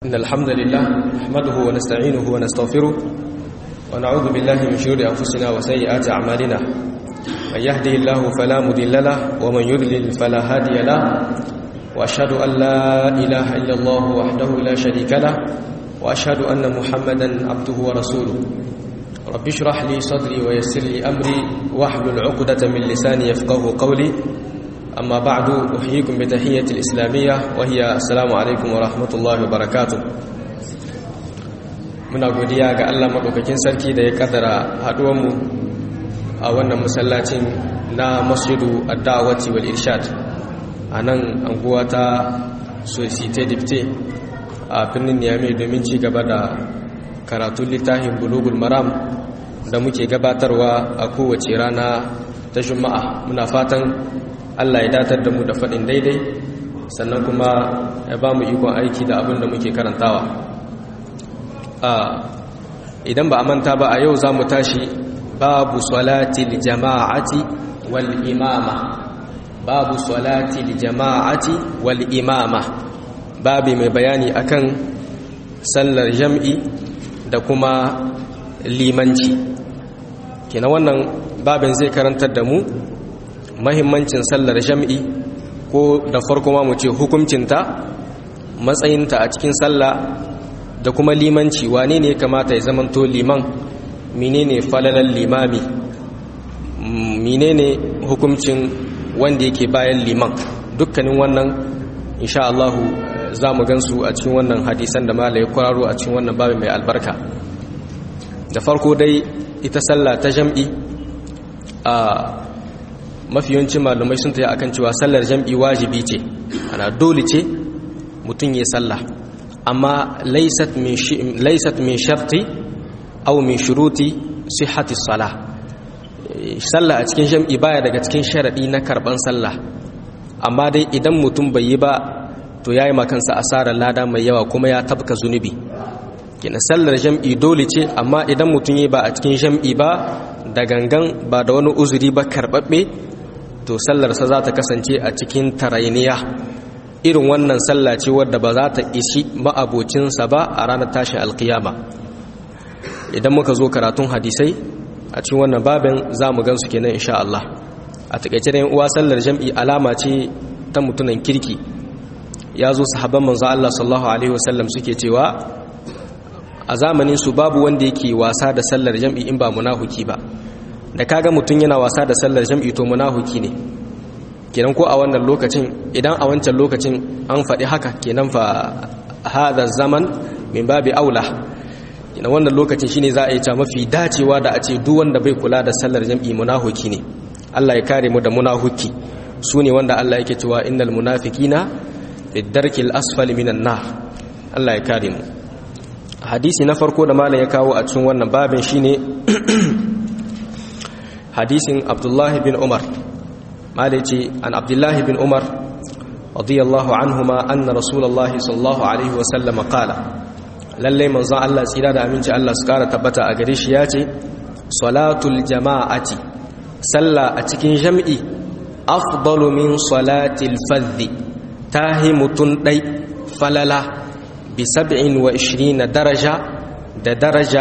إن الحمد لله نحمده ونستعينه ونستغفره ونعوذ بالله من شرور أنفسنا وسيئات أعمالنا من يهده الله فلا مضل له ومن يضلل فلا هادي له وأشهد أن لا إله إلا الله وحده لا شريك له وأشهد أن محمدا عبده ورسوله رب اشرح لي صدري ويسر لي أمري واحلل عقدة من لساني يفقه قولي أما بعد أحييكم بتحية الإسلامية وهي السلام عليكم ورحمة الله وبركاته muna godiya ga Allah madaukakin sarki da ya kaddara haduwanmu a wannan masallacin na masjidu ad-da'wati wal irshad a nan anguwa ta societe dipte a birnin Niamey domin ci gaba da karatun littafin bulugul maram da muke gabatarwa a kowace rana ta juma'a muna fatan Allah ya datar da mu da faɗin daidai sannan kuma ya ba mu ikon aiki da abin da muke karantawa idan ba a manta ba a yau za mu tashi babu salati jama'ati wal imama babu salati jama'ati wal imama babi mai bayani akan sallar jam'i da kuma limanci kina wannan babin zai karantar da mu mahimmancin sallar jam'i ko da farko ma mu ce hukuncinta matsayinta a cikin sallah da kuma limanci wane ne kamata ya zamanto liman menene falalan limami menene hukuncin wanda yake bayan liman dukkanin wannan insha Allah za mu gansu a cikin wannan hadisan da malai kwararo a cikin wannan babin mai albarka da farko dai ita sallah ta jam'i a mafi yawancin malumai sun taya akan cewa sallar jam'i wajibi ce ana dole ce mutum ya sallah amma laysat min laysat min sharti aw min shuruti sihhati salah sallah a cikin jam'i baya daga cikin sharadi na karban sallah amma dai idan mutum bai yi ba to yayi makansa asarar lada mai yawa kuma ya tabka zunubi kina sallar jam'i dole ce amma idan mutum yi ba a cikin jam'i ba da gangan ba da wani uzuri ba karbabbe to sallarsa za ta kasance a cikin tarainiya irin wannan sallah ce wadda ba za ta ishi ma'abocinsa ba a ranar tashin alkiyama idan muka zo karatun hadisai a cikin wannan babin za mu gansu kenan insha Allah a takaice da uwa sallar jam'i alama ce ta mutunan kirki ya zo sahabban manzo Allah sallallahu alaihi wasallam suke cewa a zamanin su babu wanda yake wasa da sallar jam'i in ba munafiki ba da kaga mutum yana wasa da sallar jam'i to munafiki ne kenan ko a wannan lokacin idan a wancan lokacin an faɗi haka kenan fa hada zaman min babi aula kenan wannan lokacin shine za a yi ta mafi dacewa da a ce duk wanda bai kula da sallar jam'i munafiki ne Allah ya kare mu da munafiki su ne wanda Allah yake cewa innal munafiqina fi darkil asfali minan nar Allah ya kare mu hadisi na farko da malam ya kawo a cikin wannan babin shine hadisin abdullahi bin umar malai ce an abdullahi bin umar radiyallahu anhuma anna rasulullahi sallallahu alaihi wasallam qala lalle manzo Allah tsira da aminci Allah su kara tabbata a gare shi yace salatul jama'ati salla a cikin jam'i afdalu min salatil fadhi tahi mutun dai falala bi 27 daraja da daraja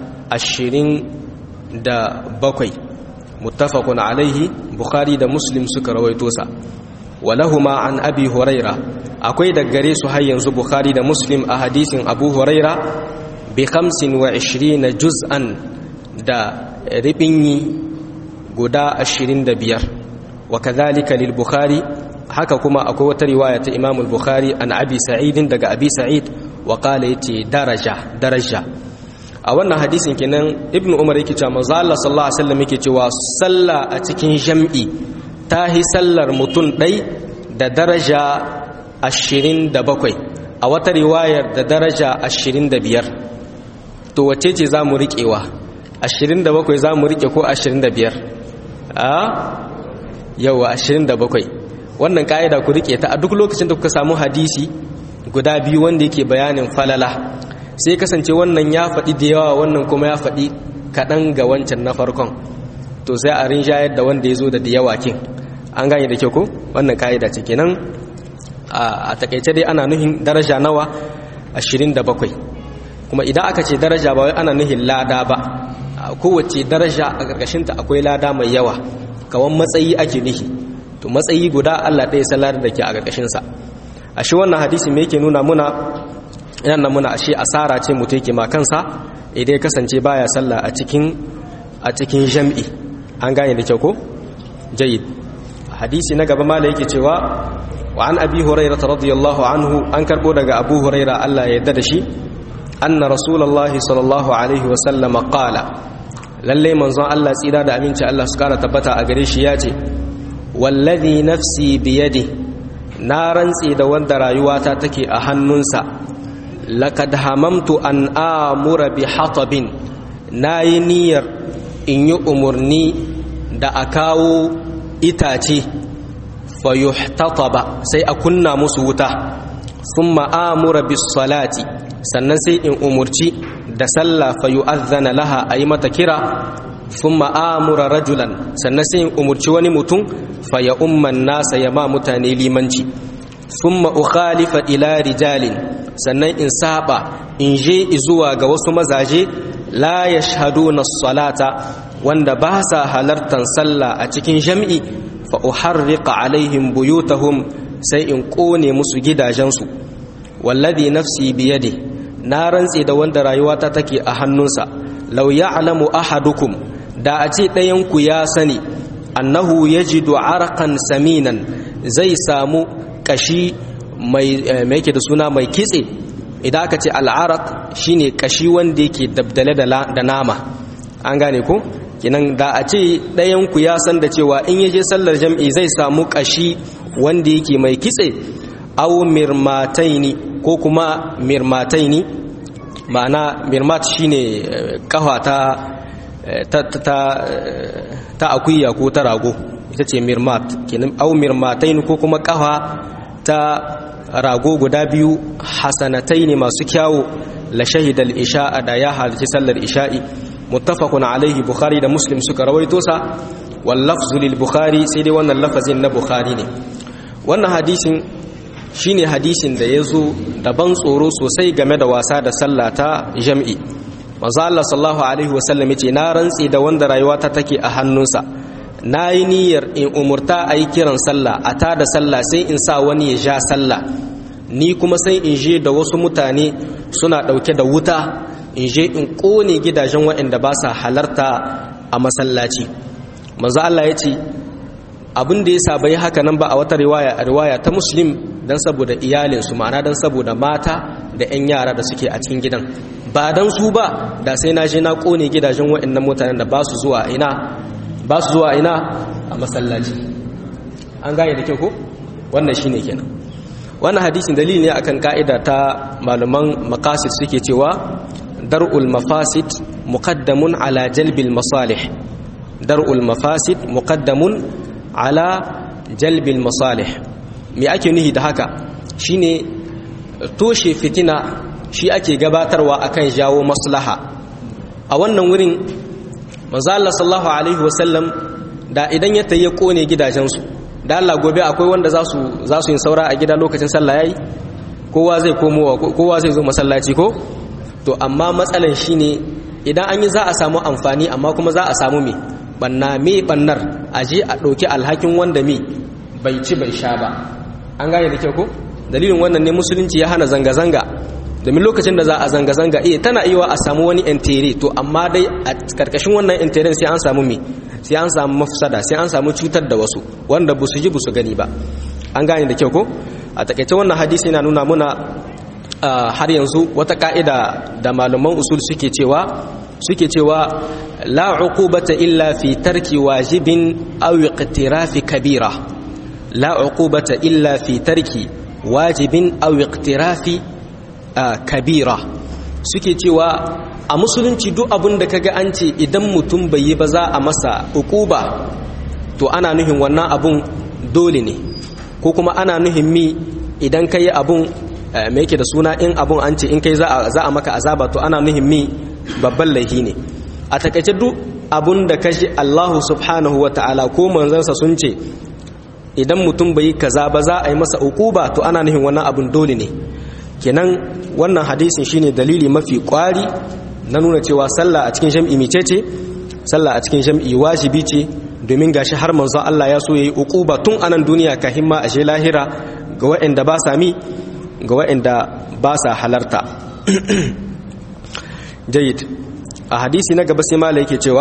20 da bakwai muttafaqun alaihi bukhari da muslim suka rawaito sa walahuma an abi huraira akwai da gare su har yanzu bukhari da muslim a hadisin abu huraira bi 25 juz'an da ribinyi guda 25 wa kadhalika lil bukhari haka kuma akwai wata riwaya ta imam al-bukhari an abi sa'idin daga abi sa'id wa qala yace daraja daraja a wannan hadisin kenan ibnu umar yake cewa manzo Allah sallallahu alaihi wasallam yake cewa salla a cikin jam'i tahi sallar mutun dai da daraja 27 a wata riwayar da daraja 25 to wace ce zamu riƙewa 27 zamu riƙe ko 25 a yawa 27 wannan ka'ida ku riƙe ta a duk lokacin da kuka samu hadisi guda biyu wanda yake bayanin falala sai kasance wannan ya faɗi da yawa wannan kuma ya faɗi kaɗan ga wancan na farkon to sai a rinjayar da wanda ya zo da da yawa kin an gane da kyau ko wannan ka'ida ce kenan a takaice dai ana nuhin daraja nawa 27 kuma idan aka ce daraja ba wai ana nuhin lada ba kowace daraja a ƙarƙashinta akwai lada mai yawa kawan matsayi ake nuhi to matsayi guda Allah ɗaya salar da ke a ƙarƙashinsa a shi wannan hadisi me yake nuna muna yana muna ashe asara ce mutum yake ma kansa idan ya kasance baya sallah a cikin a cikin jam'i an gane da kyau ko jayyid hadisi na gaba mala yake cewa wa an abi hurairah radiyallahu anhu an karbo daga abu hurairah Allah ya yarda da shi anna rasulullahi sallallahu alaihi wa sallam qala lalle manzon Allah tsira da aminci Allah su kara tabbata a gare shi yace wallazi nafsi biyadi na rantsi da wanda rayuwata take a hannunsa laqad hamamtu an amura bi hatabin nayi niyyar in yi umurni da a kawo itace fayuhtataba sai a kunna musu wuta sun ma'amura bis salati sannan sai in umurci da sallah fayu'azzana laha a yi mata kira sun ma'amura rajulan sannan sai in umurci wani mutum faya umman nasa ya ma mutane limanci sun ma'ukhalifa ila rijalin sannan in saba in je zuwa ga wasu mazaje la ya na salata wanda ba sa halartar sallah a cikin jam'i fa uharriqa alaihim buyutahum sai in kone musu gidajensu wallazi nafsi biyadi na rantse da wanda rayuwata take a hannunsa law ya'lamu ahadukum da a ce ɗayan ku ya sani annahu yajidu arqan saminan zai samu kashi mai yake da suna mai kitse idan aka ce al'araq shine kashi wanda yake dabdale da nama an gane ko kinan da a ce ɗayanku ya san da cewa in yaje sallar jam'i zai samu ƙashi wanda yake mai kitse au mirmataini ko kuma mirmataini ma'ana mirmat shine kafa ta ta ta ta akuya ko ta rago ita ce mirmat kinan au mirmataini ko kuma kafa ta rago guda biyu hasanataini masu kyawu la shahidal isha'a da ya halarci sallar isha'i muttafaqun alaihi bukhari da muslim suka rawaito sa wal lafzu lil bukhari sai dai wannan lafazin na bukhari ne wannan hadisin shine hadisin da yazo da ban tsoro sosai game da wasa da sallah ta jam'i manzo Allah sallallahu alaihi wasallam yace na rantsi da wanda rayuwata take a hannunsa nayi niyyar in umurta ayi kiran sallah a ta da sallah sai in sa wani ya ja sallah ni kuma sai in je da wasu mutane suna dauke da wuta in je in kone gidajen waɗanda ba sa halarta a masallaci manzo Allah ya ce abin da ya sa bai haka nan ba a wata riwaya a riwaya ta muslim dan saboda iyalinsu ma'ana dan saboda mata da 'yan yara da suke a cikin gidan ba dan su ba da sai na je na kone gidajen waɗannan mutanen da ba su zuwa ina ba su zuwa ina a masallaci an gane da kyau ko wannan shine kenan wannan hadisin dalili ne akan ka'ida ta malaman maqasid suke cewa dar'ul mafasid muqaddamun ala jalbil masalih dar'ul mafasid muqaddamun ala jalbil masalih me ake nuhi da haka shine toshe fitina shi ake gabatarwa akan jawo maslaha a wannan wurin manzo Allah sallallahu alaihi wasallam da idan ya tayi kone gidajensu da Allah gobe akwai wanda za su za su yin saura a gida lokacin sallah yayi kowa zai komo kowa zai zo masallaci ko to amma matsalan shine idan an yi za a samu amfani amma kuma za a samu me banna me bannar aje a ɗauki alhakin wanda me bai ci bai sha ba an gane da kyau ko dalilin wannan ne musulunci ya hana zanga-zanga domin lokacin da za a zanga-zanga iya tana iya a samu wani entere to amma dai a karkashin wannan enteren sai an samu me sai an samu mafsada sai an samu cutar da wasu wanda ba su ji ba su gani ba an gane da kyau ko a takaice wannan hadisi yana nuna muna har yanzu wata ka'ida da malaman usul suke cewa suke cewa la uqubata illa fi tarki wajibin aw iqtirafi kabira la uqubata illa fi tarki wajibin aw iqtirafi kabira suke cewa a musulunci duk abin da kaga an ce idan mutum bai yi ba za a masa uquba to ana nuhin wannan abun dole ne ko kuma ana nuhin mi idan kai abun me yake da suna in abun an ce in kai za a maka azaba to ana nuhin mi babban laifi ne a takaice duk abun da kashi Allahu subhanahu wa ta'ala ko manzansa sun ce idan mutum bai yi kaza ba za a yi masa uquba to ana nuhin wannan abun dole ne kenan wannan hadisin shine dalili mafi kwari na nuna cewa sallah a cikin jam'i mice ce sallah a cikin jam'i wajibi ce domin gashi har manzon Allah ya so yayi uquba tun anan duniya ka himma a she lahira ga waɗanda ba sa mi ga waɗanda ba sa halarta jayyid a hadisi na gaba sai mala yake cewa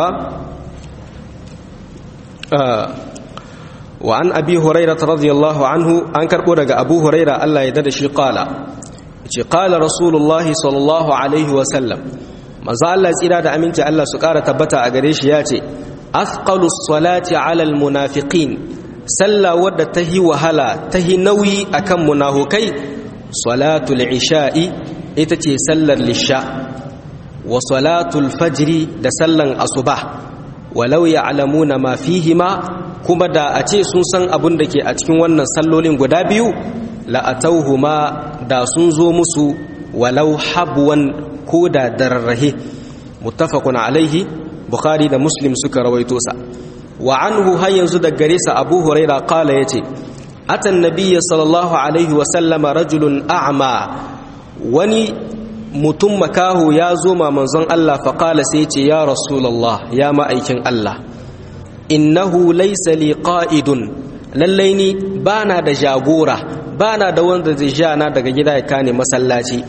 wa an abi hurairah radiyallahu anhu an karbo daga abu hurairah Allah ya dada shi qala ce qala rasulullahi sallallahu alaihi wa sallam manzo Allah tsira da aminci Allah su kara tabbata a gare shi ya ce athqalus salati ala al munafiqin sallah wadda tahi wahala tahi nauyi akan munafukai salatul isha'i ita ce sallar lisha wa salatul fajri da sallan asuba walau ya'lamuna ma fihima kuma da a ce sun san abin da ke a cikin wannan sallolin guda biyu la'atauhuma da sun zo musu walau habwan ko da dararrahe muttafaqun alaihi bukhari da muslim suka rawaito sa wa anhu har yanzu da gare sa abu huraira qala yace atan nabiyya sallallahu alaihi wa sallama rajulun a'ma wani mutum makahu ya zo ma manzon Allah fa qala sai yace ya rasulullah ya ma'aikin Allah innahu laysa li qa'idun lallai ni bana da jagora bana da wanda zai ja na daga gida ya kane masallaci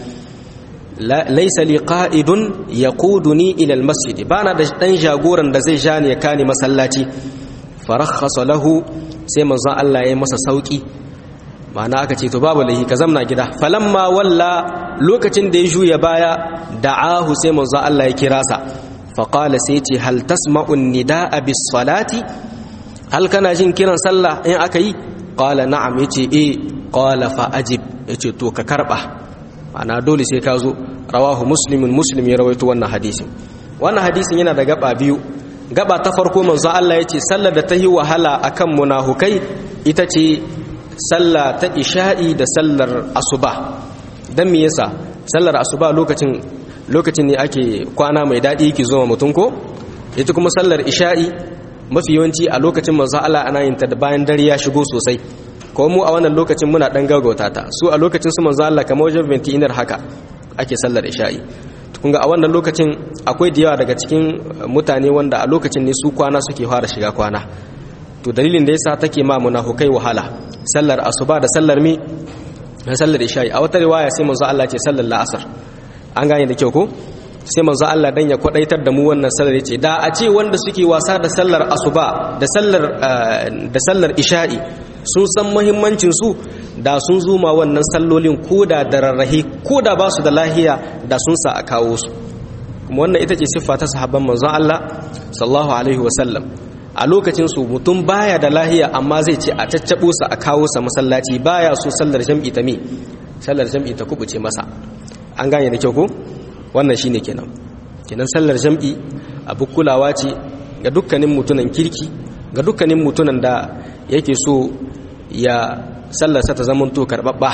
laysa li qa'idun yaquduni ila almasjid bana da dan jagoran da zai ja ni ya kane masallaci farakhasa lahu sai manzon Allah ya yi masa sauki ma'ana aka ce to babu lahi ka zamna gida falamma walla lokacin da ya juya baya da'ahu sai manzon Allah ya kira sa faqala sai ce hal tasma'u nidaa bis salati hal kana jin kiran sallah in aka yi qala na'am yace eh qala fa ajib yace to ka karba ma'ana dole sai ka zo rawahu muslimun muslim ya rawaito wannan hadisin wannan hadisin yana da gaba biyu gaba ta farko manzo Allah yace sallar da ta yi wahala akan munafukai ita ce sallah ta isha'i da sallar asuba dan me yasa sallar asuba lokacin lokacin ne ake kwana mai dadi yake zuwa mutum ko ita kuma sallar isha'i mafi yawanci a lokacin manzo Allah ana yin ta da bayan dare ya shigo sosai ko mu a wannan lokacin muna dan gaugauta ta su a lokacin su manzo Allah kamar wajen 20 inar haka ake sallar isha'i kun ga a wannan lokacin akwai da yawa daga cikin mutane wanda a lokacin ne su kwana suke fara shiga kwana to dalilin da yasa take ma munafukai wahala sallar asuba da sallar mi da sallar isha'i a wata riwaya sai manzo Allah ce sallar la'asar an gane da kyau ko sai manzo Allah dan ya kwadaitar da mu wannan sallar yace da a ce wanda suke wasa da sallar asuba da sallar da sallar isha'i sun san muhimmancin su da sun zuma wannan sallolin koda da rarrahi koda ba su da lahiya da sun sa a kawo su kuma wannan ita ce siffa ta sahabban manzon Allah sallallahu alaihi wasallam a lokacin su mutum baya da lahiya amma zai ce a caccabo sa a kawo sa masallaci baya so sallar jam'i ta mi sallar jam'i ta kubuce masa an gane da kyau ko wannan shine kenan kenan sallar jam'i abu kulawa ce ga dukkanin mutunan kirki ga dukkanin mutunan da yake so ya sallarsa ta zamanto karɓaɓɓa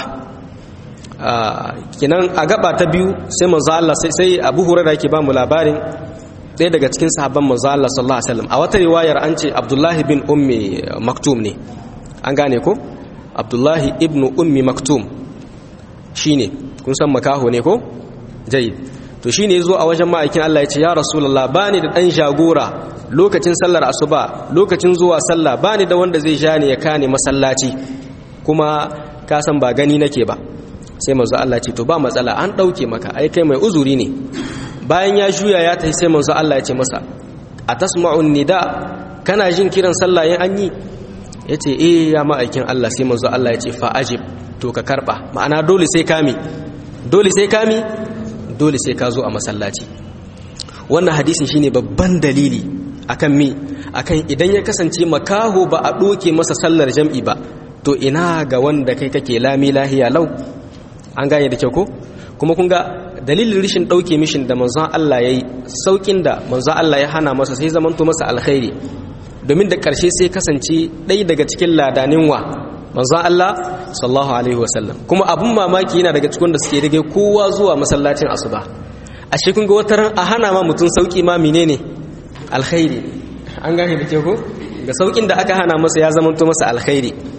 kenan a gaba ta biyu sai manzo Allah sai sai Abu Hurairah yake ba mu labarin ɗaya daga cikin sahabban manzo Allah sallallahu alaihi wasallam a wata riwayar an ce Abdullahi bin Ummi Maktum ne an gane ko Abdullahi ibn Ummi Maktum shine kun san makaho ne ko jayyid to shine yazo a wajen ma'aikin Allah ya ce ya Rasulullah bani da dan jagora lokacin sallar asuba lokacin zuwa sallah bani da wanda zai ja ni ya kane masallaci kuma ka san ba gani nake ba sai manzo Allah ce to ba matsala an dauke maka ai kai mai uzuri ne bayan ya juya ya tafi sai manzo Allah ya ce masa atasma'un nida kana jin kiran sallah yin an yi yace eh ya ma'aikin Allah sai manzo Allah ya ce fa ajib to ka karba ma'ana dole sai kami dole sai kami dole sai ka zo a masallaci wannan hadisin shine babban dalili akan mi akan idan ya kasance makaho ba a doke masa sallar jam'i ba to ina ga wanda kai kake lami lahiya lau an gane da kyau ko kuma kun ga dalilin rishin ɗauke mishin da manzon Allah ya yi sauƙin da manzon Allah ya hana masa sai zamanto masa alkhairi domin da ƙarshe sai kasance ɗai daga cikin ladanin wa manzon Allah sallallahu alaihi wasallam kuma abun mamaki yana daga cikin da suke rage kowa zuwa masallacin asuba ashe kun ga wataran a hana ma mutum sauƙi ma menene alkhairi an gane da kyau ko ga sauƙin da aka hana masa ya zamanto masa alkhairi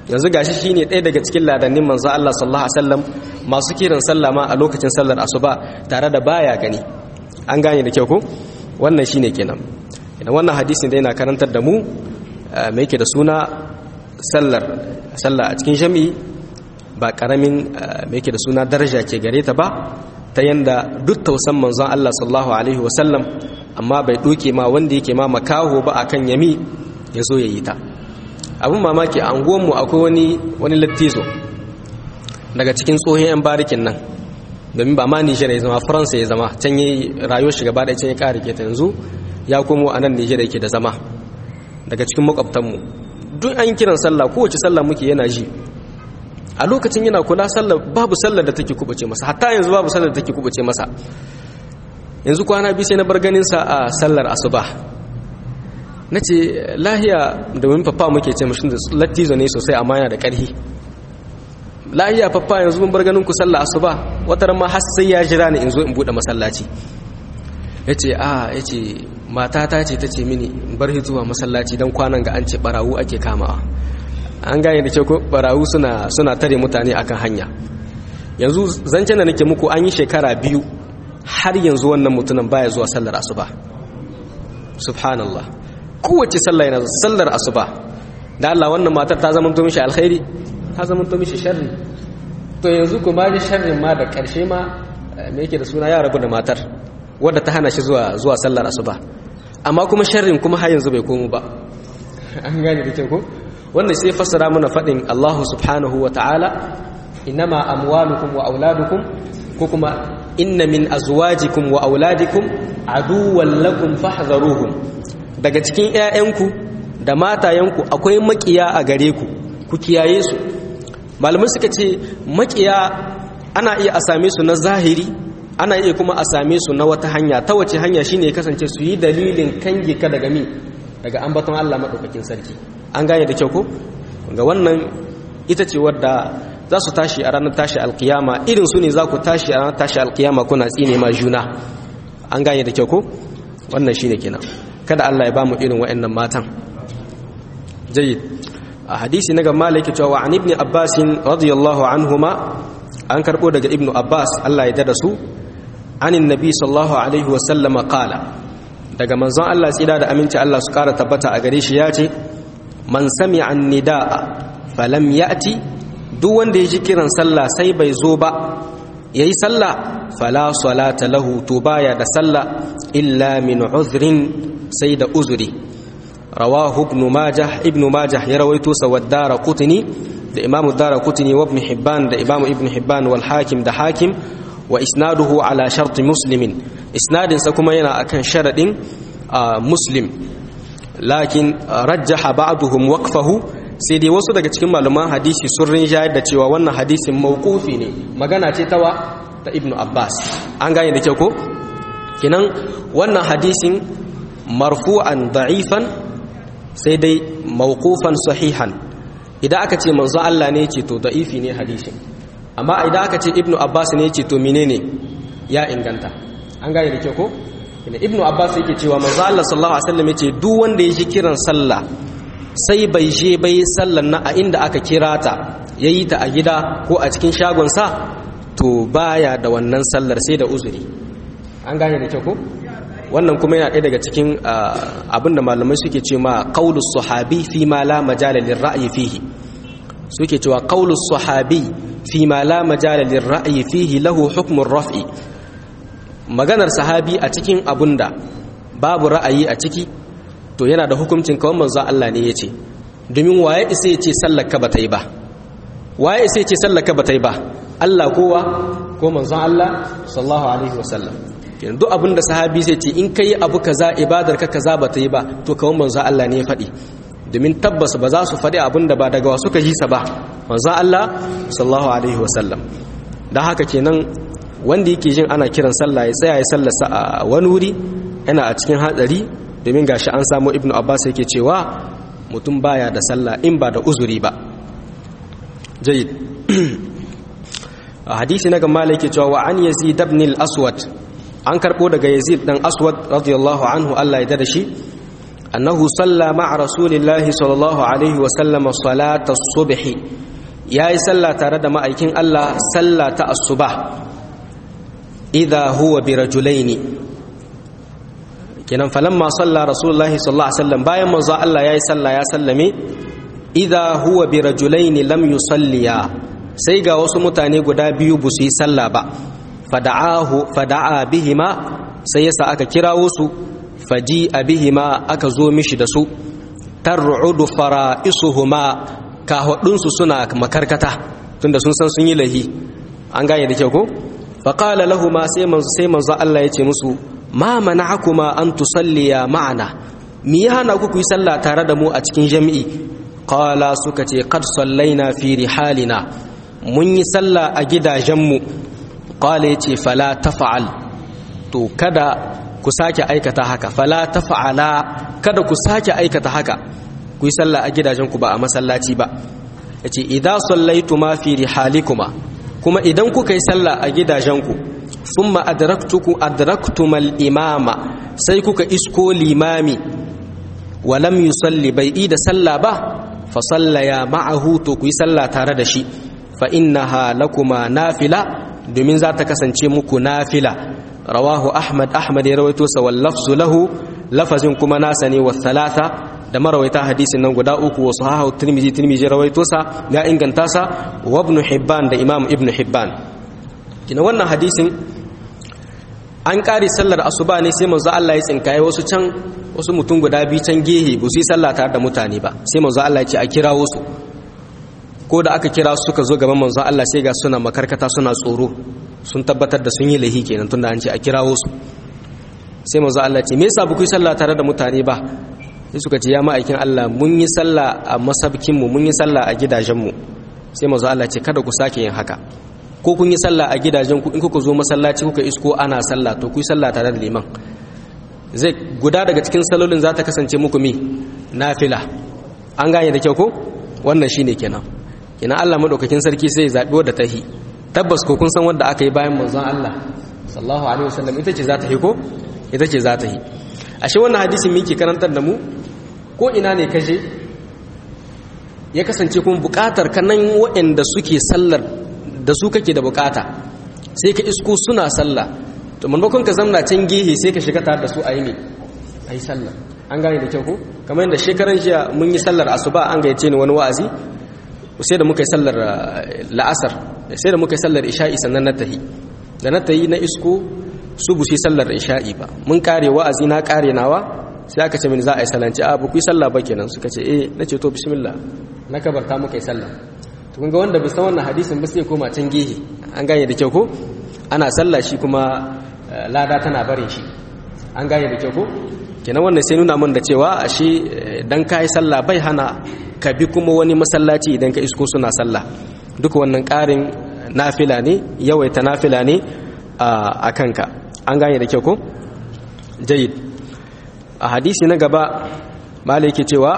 yanzu gashi shine ɗaya daga cikin ladannin manzo Allah sallallahu alaihi wasallam masu kiran sallah ma a lokacin sallar asuba tare da baya gani an gane da kyau ko wannan shine kenan idan wannan hadisin da yana karantar da mu me yake da suna sallar sallah a cikin jami'i ba karamin me yake da suna daraja ke gare ta ba ta yanda duk tausan manzon Allah sallallahu alaihi wasallam amma bai doke ma wanda yake ma makaho ba akan yami ya zo ya yi ta abin mamaki a mu akwai wani wani lattizo daga cikin tsohon 'yan barikin nan domin ba ma nijar ya zama faransa ya zama can yi rayuwar shi gaba da can ya kare ke ta yanzu ya komo a nan nijar yake da zama daga cikin makwabtanmu duk an kiran sallah kowace sallah muke yana ji a lokacin yana kula sallah babu sallar da take kubuce masa hatta yanzu babu sallar da take kubuce masa yanzu kwana biyu sai na bar ganin sa a sallar asuba na ce lahiya domin fafa muke ce mashi da lattizo ne sosai amma yana da ƙarhi lahiya fafa yanzu mun bar ganin ku sallah asuba wata ma har sai ya jira ni in zo in bude masallaci ya ce a ya ce matata ce ta ce mini in bar zuwa masallaci don kwanan ga an ce barawu ake kamawa an gane da ke ko barawu suna suna tare mutane akan hanya yanzu zancen da nake muku an yi shekara biyu har yanzu wannan mutumin baya zuwa sallar asuba subhanallah kowace sallah yana sallar asuba da Allah wannan matar ta zama to mishi alkhairi ta zama to mishi sharri to yanzu kuma ji sharrin ma da karshe ma me yake da suna ya rabu da matar wadda ta hana shi zuwa zuwa sallar asuba amma kuma sharrin kuma har yanzu bai komo ba an gane da kyau ko wannan sai fassara mana fadin Allah subhanahu wa ta'ala inama amwalukum wa auladukum ko kuma inna min azwajikum wa auladikum aduwwan lakum fahdharuhum daga cikin ƴaƴanku da matayenku akwai makiya a gare ku ku kiyaye su malamai suka ce makiya ana iya a same su na zahiri ana iya kuma a same su na wata hanya ta wace hanya shine ya kasance su yi dalilin kange ka daga mi daga ambaton Allah madaukakin sarki an gane da kyau ko ga wannan ita ce wadda za su tashi a ranar tashi alkiyama irin su ne za ku tashi a ranar tashi alkiyama kuna tsine ma juna an gane da kyau ko wannan shine kenan kada Allah ya bamu irin waɗannan matan jayyid a hadisi na gamma yake cewa an ibn abbas radiyallahu anhuma an karbo daga ibnu abbas Allah ya dada su anin nabi sallallahu alaihi wa sallama qala daga manzon Allah tsira da aminci Allah su kara tabbata a gare shi ya ce man sami'a an-nidaa falam ya'ti duk wanda ya ji kiran sallah sai bai zo ba yayi sallah fala salata lahu to baya da sallah illa min uzrin sai da uzuri rawahu ibn majah ibn majah ya rawaito sa wadara qutni da imam dara qutni wa ibn hibban da imam ibn hibban wal hakim da hakim wa isnaduhu ala shart muslimin isnadin sa kuma yana akan sharadin muslim lakin rajjaha ba'duhum waqfahu sai dai wasu daga cikin malaman hadisi sun rinjayar da cewa wannan hadisin mawqufi ne magana ce tawa ta ibnu abbas an gane da kyau ko kinan wannan hadisin marfu'an da'ifan sai dai mawqufan sahihan idan aka ce manzo Allah ne ce to da'ifi ne hadisin amma idan aka ce ibnu abbas ne ce to menene ya inganta an gane da kyau ko ibnu abbas yake cewa manzo Allah sallallahu alaihi wasallam yace duk wanda ya ji kiran sallah sai bai je bai sallan na a inda aka kira ta yayi ta a gida ko a cikin shagon sa to baya da wannan sallar sai da uzuri an gane da kyau ko wannan kuma yana ɗaya daga cikin abinda malamai suke ce ma qaulus sahabi fi ma la majala lirra'yi fihi suke cewa qaulus sahabi fi ma la majala lirra'yi fihi lahu hukmun raf'i maganar sahabi a cikin abunda babu ra'ayi a ciki to yana da hukuncin kawai manzo Allah ne yace domin waye isa yace sallaka bata yi ba waye isa yace sallaka bata yi ba Allah kowa ko manzo Allah sallallahu alaihi wasallam yanzu abinda sahabi zai ce in kai abu kaza ibadar ka kaza bata yi ba to kawai manzo Allah ne ya faɗi domin tabbas ba za su faɗi abinda ba daga wasu ka ji sa ba manzo Allah sallallahu alaihi wasallam dan haka kenan wanda yake jin ana kiran sallah ya tsaya ya sallarsa a wani wuri yana a cikin hatsari domin gashi an samu ibnu abbas yake cewa mutum baya da sallah in ba da uzuri ba jayyid hadisi na gamma yake cewa wa an yazid ibn al-aswad an karbo daga yazid dan aswad radiyallahu anhu Allah ya da shi annahu salla ma'a rasulillahi sallallahu alaihi wa sallama salata subhi yayi sallah tare da ma'aikin Allah sallah ta asuba idha huwa bi rajulaini kenan falamma salla rasulullahi sallallahu alaihi wasallam bayan manzo Allah yayi sallah ya sallame idha huwa bi rajulaini lam yusalliya sai ga wasu mutane guda biyu bu su yi sallah ba fada'ahu fada'a bihima sai yasa aka kirawo su faji bihima aka zo mishi da su tar'udu fara'isuhuma kahudunsu suna makarkata tunda sun san sun yi lahi an gane da kyau ko faqala lahumu sai manzo sai manzo Allah ya ce musu ma mana'akuma an tusalliya ma'ana mi ya hana ku ku yi sallah tare da mu a cikin jami'i qala suka ce qad sallaina fi rihalina mun yi sallah a gidajenmu qala yace fala tafa'al to kada ku sake aikata haka fala tafa'ala kada ku sake aikata haka ku yi sallah a gidajenku ba a masallaci ba yace idza sallaituma fi rihalikuma kuma idan kuka yi sallah a gidajenku thumma adraktuku adraktumal imama sai kuka isko limami wa lam yusalli bai da sallah ba fa sallaya ma'ahu to ku yi sallah tare da shi fa innaha lakuma nafila domin za ta kasance muku nafila rawahu ahmad ahmad ya rawaito sa wal lafzu lahu lafazin kuma nasa ne wa thalatha da marawaita hadisin nan guda uku wa sahahu tirmizi tirmizi rawaito sa ya inganta sa wa ibn hibban da imam ibn hibban kina wannan hadisin an kare sallar asuba ne sai manzo Allah ya tsinkaye wasu can wasu mutum guda biyu can gehe ba su yi sallah tare da mutane ba sai manzo Allah ya ce a kirawo su ko da aka kira su suka zo gaban manzo Allah sai ga suna makarkata suna tsoro sun tabbatar da sun yi lahi kenan tunda an ce a kirawo su sai manzo Allah ce me yasa ba ku yi sallah tare da mutane ba sai suka ce ya ma'aikin Allah mun yi sallah a masabkin mu mun yi sallah a gidajen mu sai manzo Allah ce kada ku sake yin haka ko kun yi sallah a gidajen ku in kuka zo masallaci kuka isko ana sallah to ku yi sallah tare da liman zai guda daga cikin salolin za ta kasance muku mi nafila an gane da kyau ko wannan shine kenan kenan Allah madaukakin sarki sai ya zabi wadda tahi tabbas ko kun san wanda aka yi bayan manzon Allah sallallahu alaihi wasallam ita ce za ta yi ko ita ce za ta yi ashe wannan hadisin miki karantar da mu ko ina ne kaje ya kasance kuma bukatar kanan waɗanda suke sallar da su kake da bukata sai ka isko suna sallah to maimakon ka zamna can gehe sai ka shiga tare da su a yi ne a yi sallah an gane da kyau ko kamar yadda shekaran jiya mun yi sallar asuba an gayyace ni wani wa'azi sai da muka yi sallar la'asar sai da muka yi sallar isha'i sannan na tahi da na tahi na isko su bu yi sallar isha'i ba mun kare wa'azi na kare nawa sai aka ce mini za a yi salanci a bu ku yi sallah ba kenan suka ce eh na ce to bismillah na kabarta muka yi sallah to kun ga wanda bai san wannan hadisin ba sai koma can gehe an gane da kyau ko ana sallah shi kuma lada tana barin shi an gane da kyau ko kenan wannan sai nuna min da cewa ashe dan kai sallah bai hana ka bi kuma wani masallaci idan ka isko suna sallah duka wannan ƙarin nafila ne yawaita nafila ne a kanka an gane da kyau ko jayid a hadisi na gaba malai yake cewa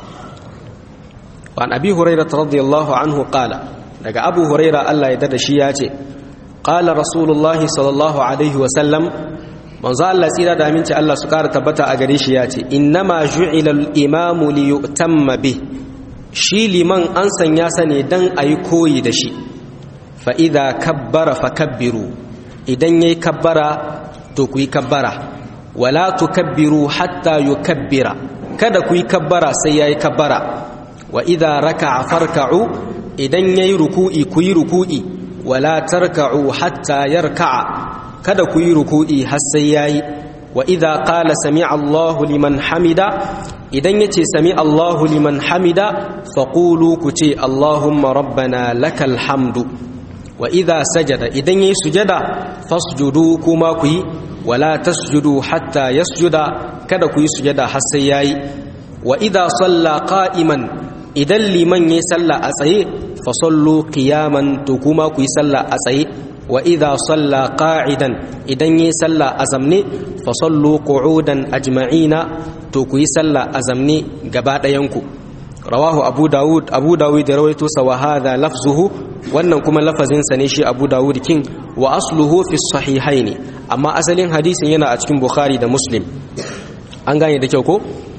وعن أبي هريرة رضي الله عنه قال daga abu huraira Allah ya dada shi ya ce qala rasulullahi sallallahu alaihi wasallam manzo Allah tsira da aminci Allah su kara tabbata a gare shi ya ce innama ju'ila al-imamu li yu'tamma bi shi liman an sanya sa ne dan ayi koyi da shi fa idza kabbara fakabbiru idan yayi kabbara to ku yi kabbara wala tukabbiru hatta yukabbira kada ku yi kabbara sai yayi kabbara wa idza raka'a farka'u idan yayi ruku'i ku yi ruku'i wala tarka'u hatta yarka'a kada ku yi ruku'i har sai yayi wa idza qala sami'a Allahu liman hamida idan yace sami'a Allahu liman hamida faqulu ku ce Allahumma rabbana lakal hamdu wa idza sajada idan yayi sujada fasjudu kuma ku yi wala tasjudu hatta yasjuda kada ku yi sujada har sai yayi wa idza salla qa'iman idan liman yayi salla a tsaye fa sallu qiyaman to kuma ku yi salla a tsaye wa idza salla qa'idan idan yayi salla a zamne fa sallu qu'udan ajma'ina to ku yi salla a zamne gaba ɗayan ku rawahu abu dawud abu dawud da rawaito sa wa hadha lafzuhu wannan kuma lafazin sa ne shi abu dawud kin wa asluhu fi sahihaini amma asalin hadisin yana a cikin bukhari da muslim an gane da kyau ko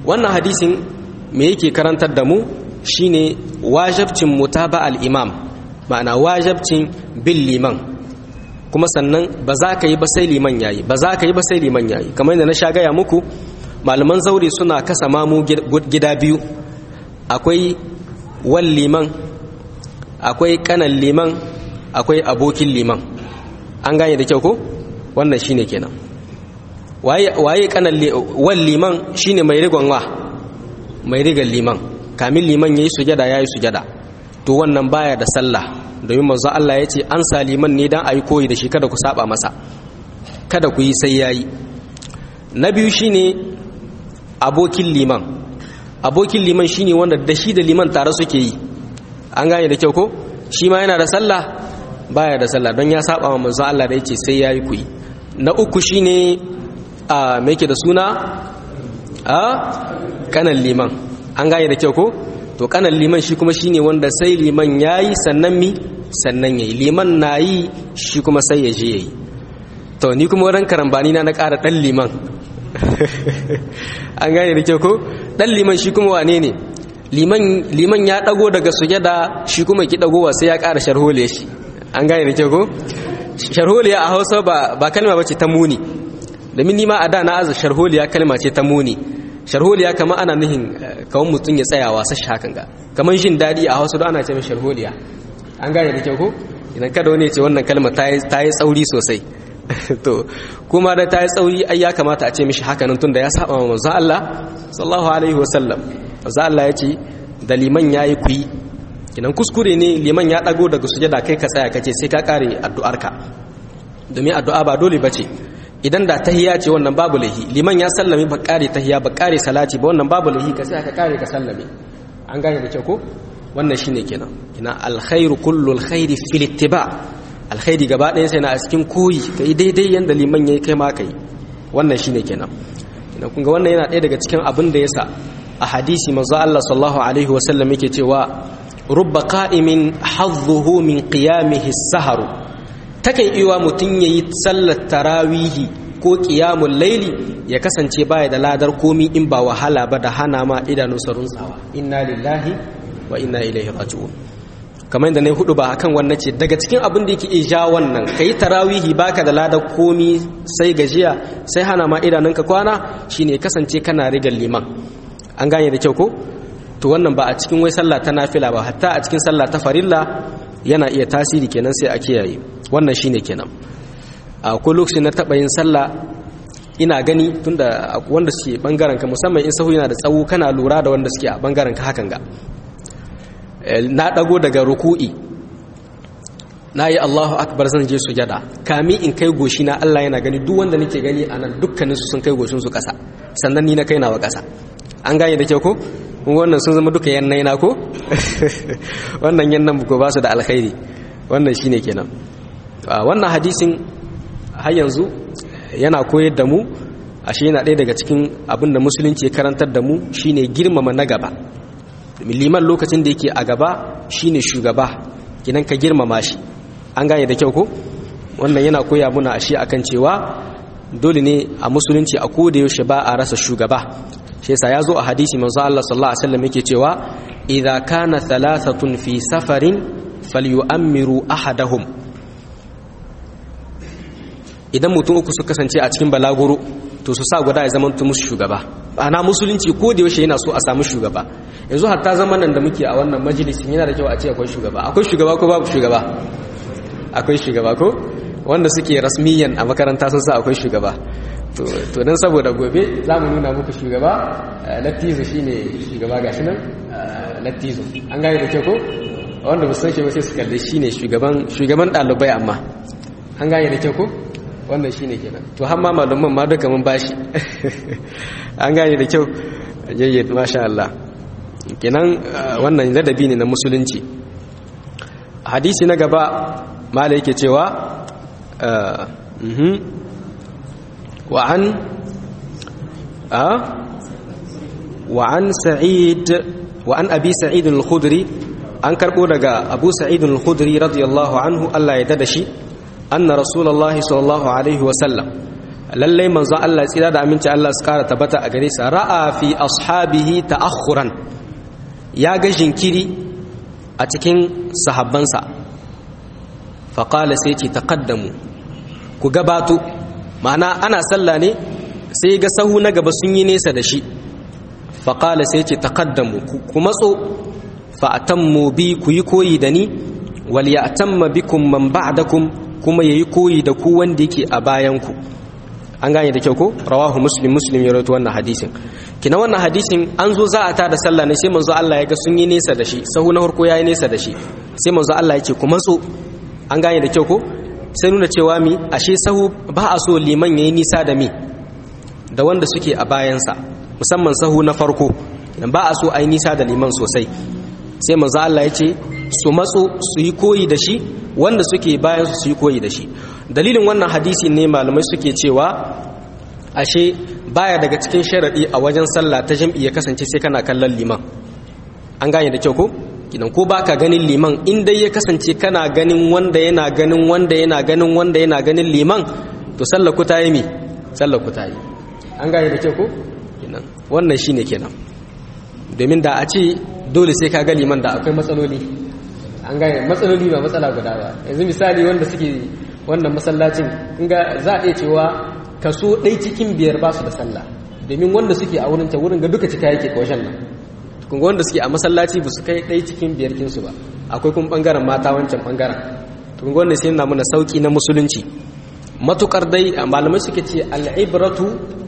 wannan hadisin me yake karantar da mu shine wajabcin mutaba al-imam ma'ana wajabcin bin liman kuma sannan ba za ka yi ba sai liman yayi ba za ka yi ba sai liman yayi kamar yadda na sha gaya muku malaman zaure suna kasa mamu gida biyu akwai wal liman akwai kanan liman akwai abokin liman an gane da kyau ko wannan shine kenan waye waye kanan wal liman shine mai rigon wa mai rigan liman kamin liman yayi sujada yayi sujada to wannan baya da sallah domin manzo Allah ya ce an sa liman ne dan ayi koyi da shi kada ku saba masa kada ku yi sai yayi na biyu shine abokin liman abokin liman shine wanda da shi da liman tare suke yi an gane da kyau ko shi ma yana da sallah baya da sallah don ya saba wa manzo Allah da yake sai yayi kuyi na uku shine a me yake da suna a kanan liman an gane da kyau ko to kanan liman shi kuma shine wanda sai liman yayi sannan mi sannan yayi liman nayi shi kuma sai ya je yayi to ni kuma wurin karambani na na ƙara dan liman an gane da kyau ko dan liman shi kuma wane ne liman ya dago daga sujada shi kuma ki dagowa sai ya ƙara sharholiya shi an gane da kyau ko sharholiya a hausa ba kalma bace ta muni domin nima a da na aza sharholiya kalma ce ta muni sharholiya kama ana nihin kawon mutum ya tsaya wasa shi hakan ga kamar jin daɗi a hausa ana ce mai sharholiya an gane da kyau ko idan kada wani ce wannan kalma ta yi tsauri sosai to kuma da ta yi tsauri ai ya kamata a ce mishi hakanan tun da ya saba wa manzo Allah sallallahu alaihi wasallam manzo Allah ya ce da liman yayi kuyi kinan kuskure ne liman ya dago daga sujada kai ka tsaya kace sai ka kare addu'arka domin addu'a ba dole bace idan da tahiyya ce wannan babu lahi liman ya sallame ba kare tahiyya ba kare salati ba wannan babu lahi ka tsaya ka kare ka sallame an gane da kyau ko wannan shine kenan ina alkhairu kullu alkhairi fil ittiba alkhairi gaba ɗaya sai na a cikin koyi kai daidai yanda liman yayi kai ma kai wannan shine kenan ina kun ga wannan yana ɗaya daga cikin abin da yasa a hadisi manzo Allah sallallahu alaihi wasallam yake cewa rubba qa'imin hadhuhu min qiyamihi as-sahru takan iwa mutun yayi sallar tarawihi ko qiyamul laili ya kasance baya da ladar komi in ba wahala ba da hana ma idanu sarun tsawa inna lillahi wa inna ilaihi raji'un kamar yadda na hudu ba akan wannan ce daga cikin abin da yake iya wannan kai tarawihi baka da ladar komi sai gajiya sai hana ma idanunka kwana shine kasance kana rigar liman an gane da kyau ko to wannan ba a cikin wai sallah ta nafila ba hatta a cikin sallah ta farilla yana iya tasiri kenan sai a kiyaye wannan shine kenan a ko lokacin na taba yin sallah ina gani tunda wanda suke bangaren ka musamman in sahu yana da tsawo kana lura da wanda suke a bangaren ka hakan ga na dago daga ruku'i na yi Allahu akbar zan je sujada kami in kai goshi na Allah yana gani duk wanda nake gani anan dukkanin su sun kai goshin su kasa sannan ni na kai nawa kasa an gane da kyau ko kun wannan sun zama duka yannai na ko wannan yannan ko ba su da alkhairi wannan shine kenan wannan hadisin har yanzu yana koyar da mu ashe yana ɗaya daga cikin abin da musulunci ya karantar da mu shine girmama na gaba liman lokacin da yake a gaba shine shugaba kinan ka girmama shi an gane da kyau ko wannan yana koya muna ashe akan cewa dole ne a musulunci a koda yaushe ba a rasa shugaba shi yasa yazo a hadisi manzo Allah sallallahu alaihi wasallam yake cewa idza kana thalathatun fi safarin falyu'ammiru ahadahum idan mutum uku su kasance a cikin balaguro to su sa guda ya zama musu shugaba ana musulunci ko da yaushe yana so a samu shugaba yanzu hatta zaman nan da muke a wannan majalisin yana da kyau a ce akwai shugaba akwai shugaba ko babu shugaba akwai shugaba ko wanda suke rasmiyan a makaranta sun sa akwai shugaba to don saboda gobe za mu nuna muku shugaba lattizo shi ne shugaba ga shi nan lattizo an gane da ke ko wanda ba san shi ba sai su kalli shi ne shugaban ɗalibai amma an gane da ke ko wannan shi ne kenan to har ma malaman ma duka mun bashi an gane da kyau jayyid masha Allah kenan wannan ladabi ne na musulunci hadisi na gaba mala yake cewa وعن أه وعن سعيد وعن أبي سعيد الخدري أن كربو دغا أبو سعيد الخدري رضي الله عنه الله يددشي أن رسول الله صلى الله عليه وسلم lallai manzo Allah tsira da aminci Allah su kara tabbata a gare sa ra'a fi ashabihi ta'akhuran ya ga jinkiri a cikin sahabbansa fa qala sai ce taqaddamu ku gabato ma'ana ana sallah ne sai ga sahu na gaba sun yi nesa da shi fa qala sai ce taqaddamu ku matso fa atammu bi ku yi koyi da ni wal ya'tamma bikum man ba'dakum kuma yayi koyi da ku wanda yake a bayan ku an gane da kyau ko rawahu muslim muslim ya rawaito wannan hadisin kina wannan hadisin an zo za a tada sallah ne sai manzo Allah ya ga sun yi nesa da shi sahu na farko yayi nesa da shi sai manzo Allah ya ce ku matso an gane da kyau ko sai nuna cewa mi ashe sahu ba a so liman yayi nisa da mi da wanda suke a bayansa musamman sahu na farko idan ba a so ai nisa da liman sosai sai manzo Allah ya ce su matso su yi koyi da shi wanda suke bayan su yi koyi da shi dalilin wannan hadisi ne malamai suke cewa ashe baya daga cikin sharadi a wajen sallah ta jam'i ya kasance sai kana kallon liman an gane da kyau ko kidan ko baka ganin liman in dai ya kasance kana ganin wanda yana ganin wanda yana ganin wanda yana ganin liman to sallar ku ta yi mi sallar ku ta yi an gane da kyau ko kidan wannan shine kenan domin da a ce dole sai ka ga liman da akwai matsaloli an gane matsaloli ba matsala guda ba yanzu misali wanda suke wannan masallacin inga za a iya cewa kaso ɗai cikin biyar ba su da sallah domin wanda suke a wurin ta wurin ga duka cika yake kwashen nan kunga wanda suke a masallaci ba su kai ɗai cikin biyar kinsu ba akwai kuma ɓangaren mata wancan ɓangaren kunga wanda sai na muna sauƙi na musulunci matukar dai malamai suke ce al'ibratu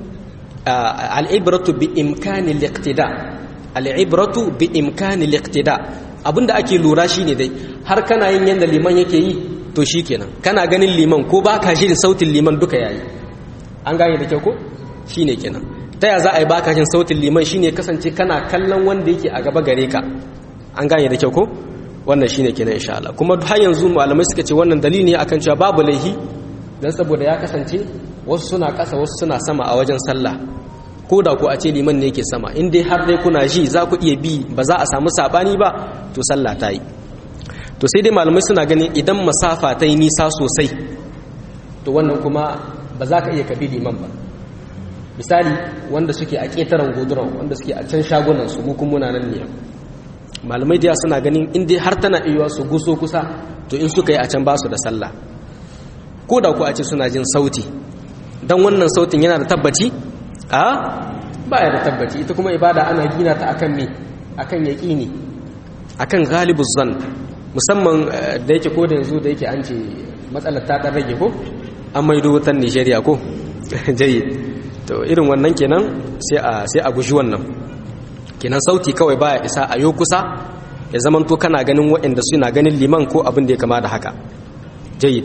al'ibratu bi imkani liqtida al'ibratu bi imkani liqtida abinda ake lura shine dai har kana yin yanda liman yake yi to shikenan kana ganin liman ko baka shirin sautin liman duka yayi an gane da kyau ko shine kenan ta ya za a yi baka jin sautin liman shine kasance kana kallon wanda yake a gaba gare ka an gane da kyau ko wannan shine kenan insha Allah kuma har yanzu malamai suka ce wannan dalili ne akan cewa babu laihi dan saboda ya kasance wasu suna ƙasa wasu suna sama a wajen sallah ko da ku a ce liman ne yake sama in dai har dai kuna ji za ku iya bi ba za a samu sabani ba to sallah ta yi to sai dai malamai suna ganin idan masafa ta yi nisa sosai to wannan kuma ba za ka iya kabi liman ba misali wanda suke a ƙetaren goduran wanda suke a can shagunan su mu kuma nan ne malamai da suna ganin in dai har tana iya su guso kusa to in suka yi a can ba su da sallah ko da ku a ce suna jin sauti don wannan sautin yana da tabbaci a baya da tabbaci ita kuma ibada ana gina ta akan me akan yaqini akan ghalibuz zan musamman da yake ko da yanzu da yake an ce matsalar ta dan rage ko an maido wutan Nigeria ko jayyid to irin wannan kenan sai a sai a guji wannan kenan sauti kawai baya isa a yo kusa ya zamanto kana ganin waɗanda suna ganin liman ko abin da ya kama da haka jayyid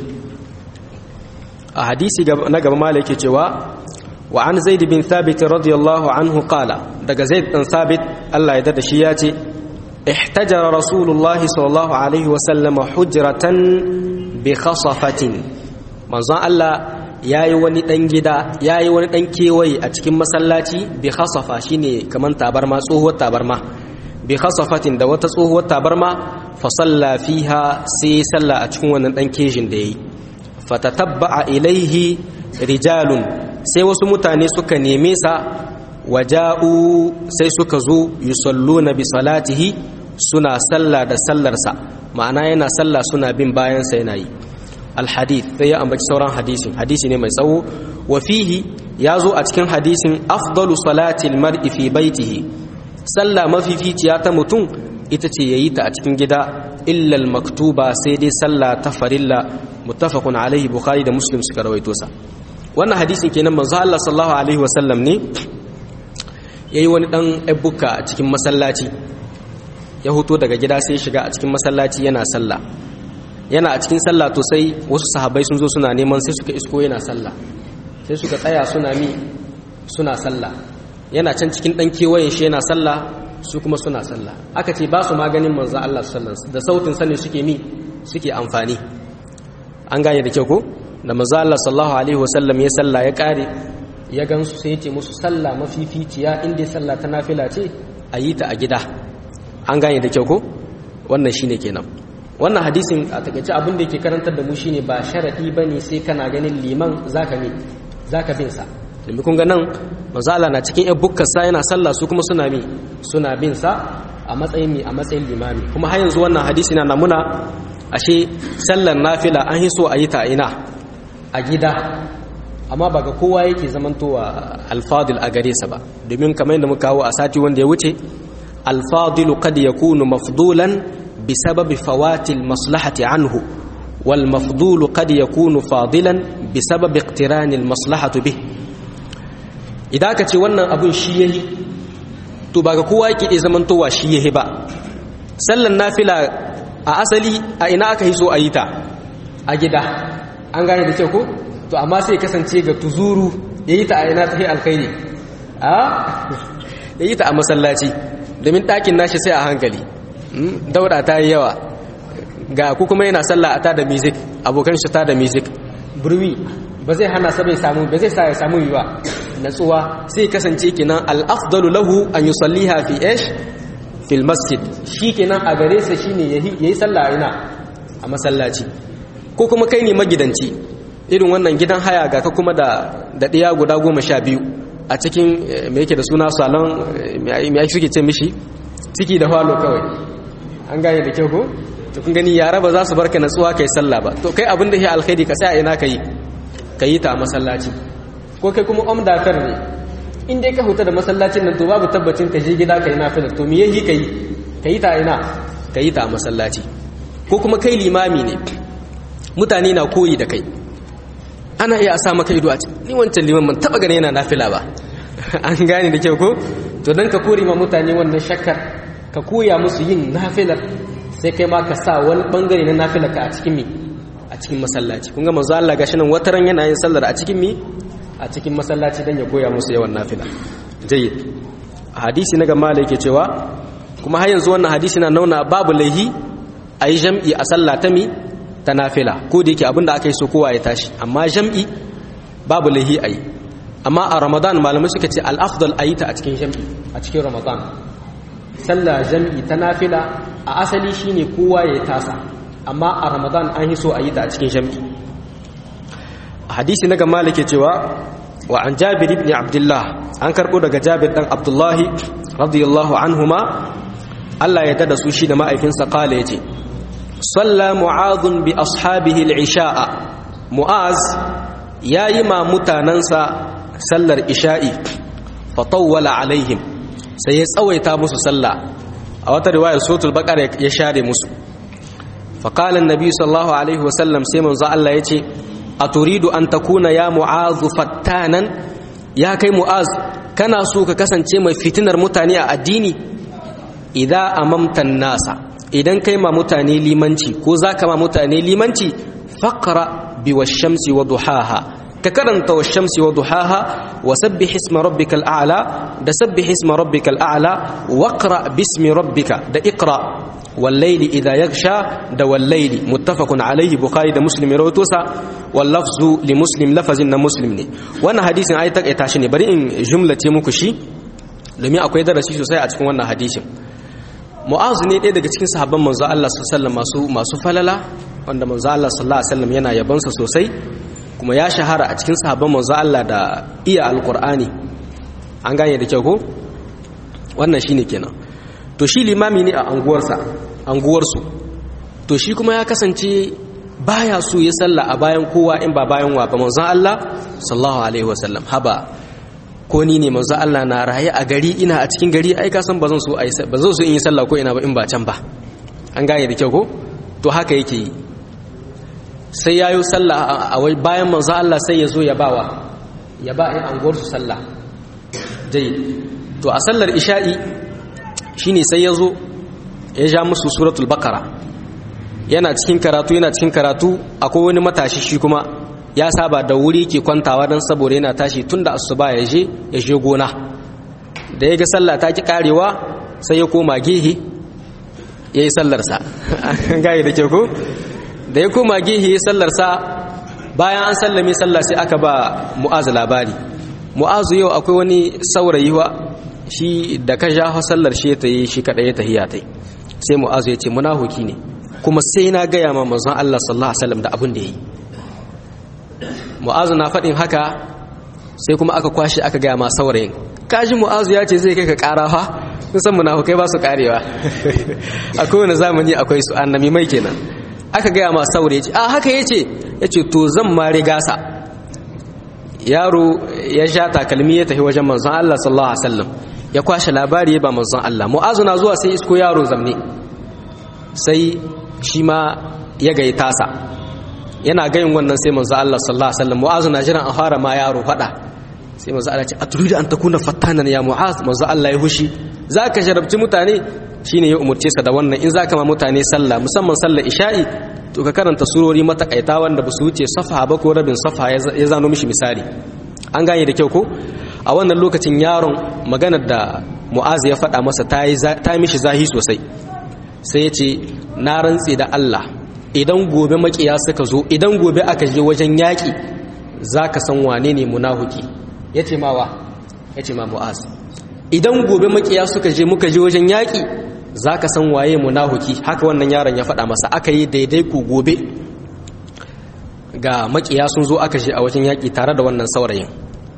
a hadisi na gaba mala yake cewa wa an zaid bin thabit radiyallahu anhu qala daga zaid bin thabit Allah ya dada shi ya ce ihtajara rasulullah sallallahu alaihi wa sallama hujratan bi khasafatin manzon Allah yayi wani dan gida yayi wani dan kewaye a cikin masallaci bi khasafa shine kaman tabarma tsohuwar tabarma bi khasafatin da wata tsohuwar tabarma fa salla fiha sai salla a cikin wannan dan kejin da yayi fatatabba'a ilaihi rijalun sai wasu mutane suka neme sa waja'u sai suka zo yusalluna bi salatihi suna sallah da sallarsa ma'ana yana sallah suna bin bayan sa yana yi alhadith sai ya ambaci sauran hadisin hadisi ne mai tsawo wa fihi ya zo a cikin hadisin afdalu salati almar'i fi baitihi sallah mafificiya ta mutum ita ce yayi ta a cikin gida illa maktuba sai dai sallah ta farilla muttafaqun alaihi bukhari da muslim suka rawaito sa wannan hadisin kenan manzo Allah sallallahu alaihi wasallam ne yayi wani dan ebbuka a cikin masallaci ya hoto daga gida sai shiga a cikin masallaci yana sallah yana a cikin sallah to sai wasu sahabbai sun zo suna neman sai suka isko yana sallah sai suka tsaya suna mi suna sallah yana can cikin dan kewayen shi yana sallah su kuma suna sallah aka ce ba su maganin manzo Allah sallallahu alaihi da sautin sa ne suke mi suke amfani an gane da kyau ko da manzo Allah sallallahu alaihi wasallam ya sallah ya kare ya gansu sai ya ce musu sallah mafificiya inda sallah ta nafila ce a yi ta a gida an gane da kyau ko wannan shine kenan wannan hadisin a takaice abin da yake karantar da mu shine ba sharadi bane sai kana ganin liman zaka ne zaka bin sa domin kun ga nan manzo Allah na cikin yan bukkar sa yana sallah su kuma suna mi suna bin sa a matsayin mi a matsayin limami kuma har yanzu wannan hadisi na namuna ashe sallar nafila an yi so a yi ta ina a gida amma ba ga kowa yake zamantowa alfadil a gare sa ba domin kamar yadda muka kawo a sati wanda ya wuce alfadilu kad yakunu mafdulan bisababi fawatil maslahati anhu wal mafdulu kad yakunu fadilan bisababi iqtiranil maslahatu bih idan ka ce wannan abun shi yayi to ba ga kowa yake iya zamantowa shi yayi ba sallan nafila a asali a ina aka yi so a yi ta a gida an gane da kyau ko to amma sai kasance ga tuzuru ya yi ta a ina ta yi alkhairi a ya yi ta a masallaci domin ɗakin nashi sai a hankali dauda ta yi yawa ga ku kuma yana sallah a tada music abokan shi tada music burwi ba zai hana sa bai samu ba zai sa ya samu yi ba natsuwa sai kasance kenan al-afdalu lahu an yusalliha fi ish fil masjid shi kenan a gare sa shine yayi sallah ina a masallaci ko kuma kai ne magidanci irin wannan gidan haya ga ka kuma da da ɗiya guda goma sha biyu a cikin me yake da suna salon me ake suke ce mishi ciki da falo kawai an gane da kyau ko to kun gani yara ba za su barka natsuwa kai sallah ba to kai abin da ya alkhairi ka sai a ina kai ka yi ta a masallaci ko kai kuma om dakar ne in dai ka huta da masallacin nan to babu tabbacin ka je gida ka yi nafilar to me yayi kai ka yi ta ina ka yi ta a masallaci ko kuma kai limami ne mutane na koyi da kai ana iya a sa maka ido a ce ni wancan liman man taba gane yana nafila ba an gane da kyau ko to dan ka kore ma mutane wannan shakkar ka koya musu yin nafilar sai kai ma ka sa wani bangare na nafilar ka a cikin mi a cikin masallaci kun ga manzo Allah gashi nan wataran yana yin sallar a cikin mi a cikin masallaci dan ya koya musu yawan nafila jayyid hadisi na gama da yake cewa kuma har yanzu wannan hadisi na nauna babu laihi a yi jam'i a sallah ta mi ta nafila ko da yake abinda aka yi so kowa ya tashi amma jam'i babu laihi a yi amma a ramadan malamai suka ce al'afdal a yi ta a cikin jam'i a cikin ramadan sallah jam'i ta nafila a asali shine kowa ya tasa amma a ramadan an yi so a yi ta a cikin jam'i hadisi na gama da ke cewa wa an jabir ibn abdullah an karbo daga jabir dan abdullahi radiyallahu anhuma Allah ya dada su shi da ma'aikinsa kala yace salla mu'adhun bi ashabihi al-isha'a mu'az yayi ma mutanansa sallar isha'i fa tawwala alaihim sai ya tsawaita musu sallah a wata riwayar suratul baqara ya share musu fa qala an-nabi sallallahu alaihi wa sallam sai manzo Allah yace aturidu an takuna ya mu'az fattanan ya kai mu'az kana so ka kasance mai fitinar mutane a addini idan amamtan nasa idan kai ma mutane limanci ko za ka ma mutane limanci faƙara bi wa shamsi wa duhaha ka karanta wa shamsi wa duhaha wa sabbi hisma rabbikal a'la da sabbi hisma rabbikal a'la waqra bismi rabbika da iqra والليل إذا يغشى دا والليل متفق عليه بخاري دا مسلم روتوسا واللفظ لمسلم لفظ مسلم ne wannan hadisin ai take tashi ne bari in jumlace muku shi domin akwai darasi sosai a cikin wannan hadisin mu'az ne ɗaya daga cikin sahabban manzo Allah sallallahu masu masu falala wanda manzo Allah sallallahu alaihi wasallam yana yabansa sosai kuma ya shahara a cikin sahabban manzo Allah da iya alqur'ani an gane da kyau ko wannan shine kenan to shi limami ne a anguwarsa anguwarsu to shi kuma ya kasance baya so ya salla a bayan kowa in ba bayan wa ba manzon Allah sallallahu alaihi wasallam haba ko ni ne manzon Allah na raye a gari ina a cikin gari ai ka san bazan so ai bazan so in yi sallah ko ina ba in ba can ba an gane da kyau ko to haka yake yi sai yayo sallah a wai bayan manzon Allah sai ya zo ya bawa ya ba in anguwarsu sallah dai to a sallar isha'i shine sai ya zo ya ja musu suratul bakara yana cikin karatu yana cikin karatu akwai wani matashi shi kuma ya saba da wuri ke kwantawa don saboda yana tashi tun da asuba ya je ya je gona da ya ga sallah ta ki karewa sai ya koma gehe ya yi sallarsa gaya da ke ko da ya koma gehe ya yi sallarsa bayan an sallame sallah sai aka ba mu'azu labari mu'azu yau akwai wani saurayi wa shi da ka ja sallar shi ta yi shi kaɗai ta hiya ta sai mu'azu ya ce munahuki ne kuma sai na gaya ma manzon Allah sallallahu alaihi wasallam da abin da yayi mu'azu na faɗin haka sai kuma aka kwashe aka gaya ma saurayin kaji mu'azu ya ce zai kai ka ƙara fa sun san munafukai ba su karewa a kowane zamani akwai su annabi mai kenan aka gaya ma saurayi ce a haka ya ce ya ce to zan ma riga sa yaro ya sha takalmi ya tafi wajen manzon Allah sallallahu alaihi wasallam ya kwashe labari ya ba manzon Allah mu'azu na zuwa sai isko yaro zamne sai shi ma ya gayi tasa yana gayin wannan sai manzon Allah sallallahu alaihi wasallam mu'azu na jiran a fara ma yaro fada sai manzon Allah ya ce aturidu an takuna fattanan ya mu'az manzon Allah ya hushi zaka sharabci mutane shine ya umurce sa da wannan in zaka ma mutane sallah musamman sallar isha'i to ka karanta surori matakaita wanda ba su wuce safa ba ko rabin safa ya zano mishi misali an gane da kyau ko a wannan lokacin yaron maganar da mu'az ya faɗa masa ta yi mishi zahi sosai sai ya ce na rantse da Allah idan gobe makiya suka zo idan gobe aka je wajen yaƙi za ka san wane ne munahuki ya ce mawa ya ce ma mu'az idan gobe makiya suka je muka je wajen yaƙi za ka san waye munahuki haka wannan yaron ya faɗa masa aka yi daidai ku gobe ga makiya sun zo aka je a wajen yaƙi tare da wannan saurayin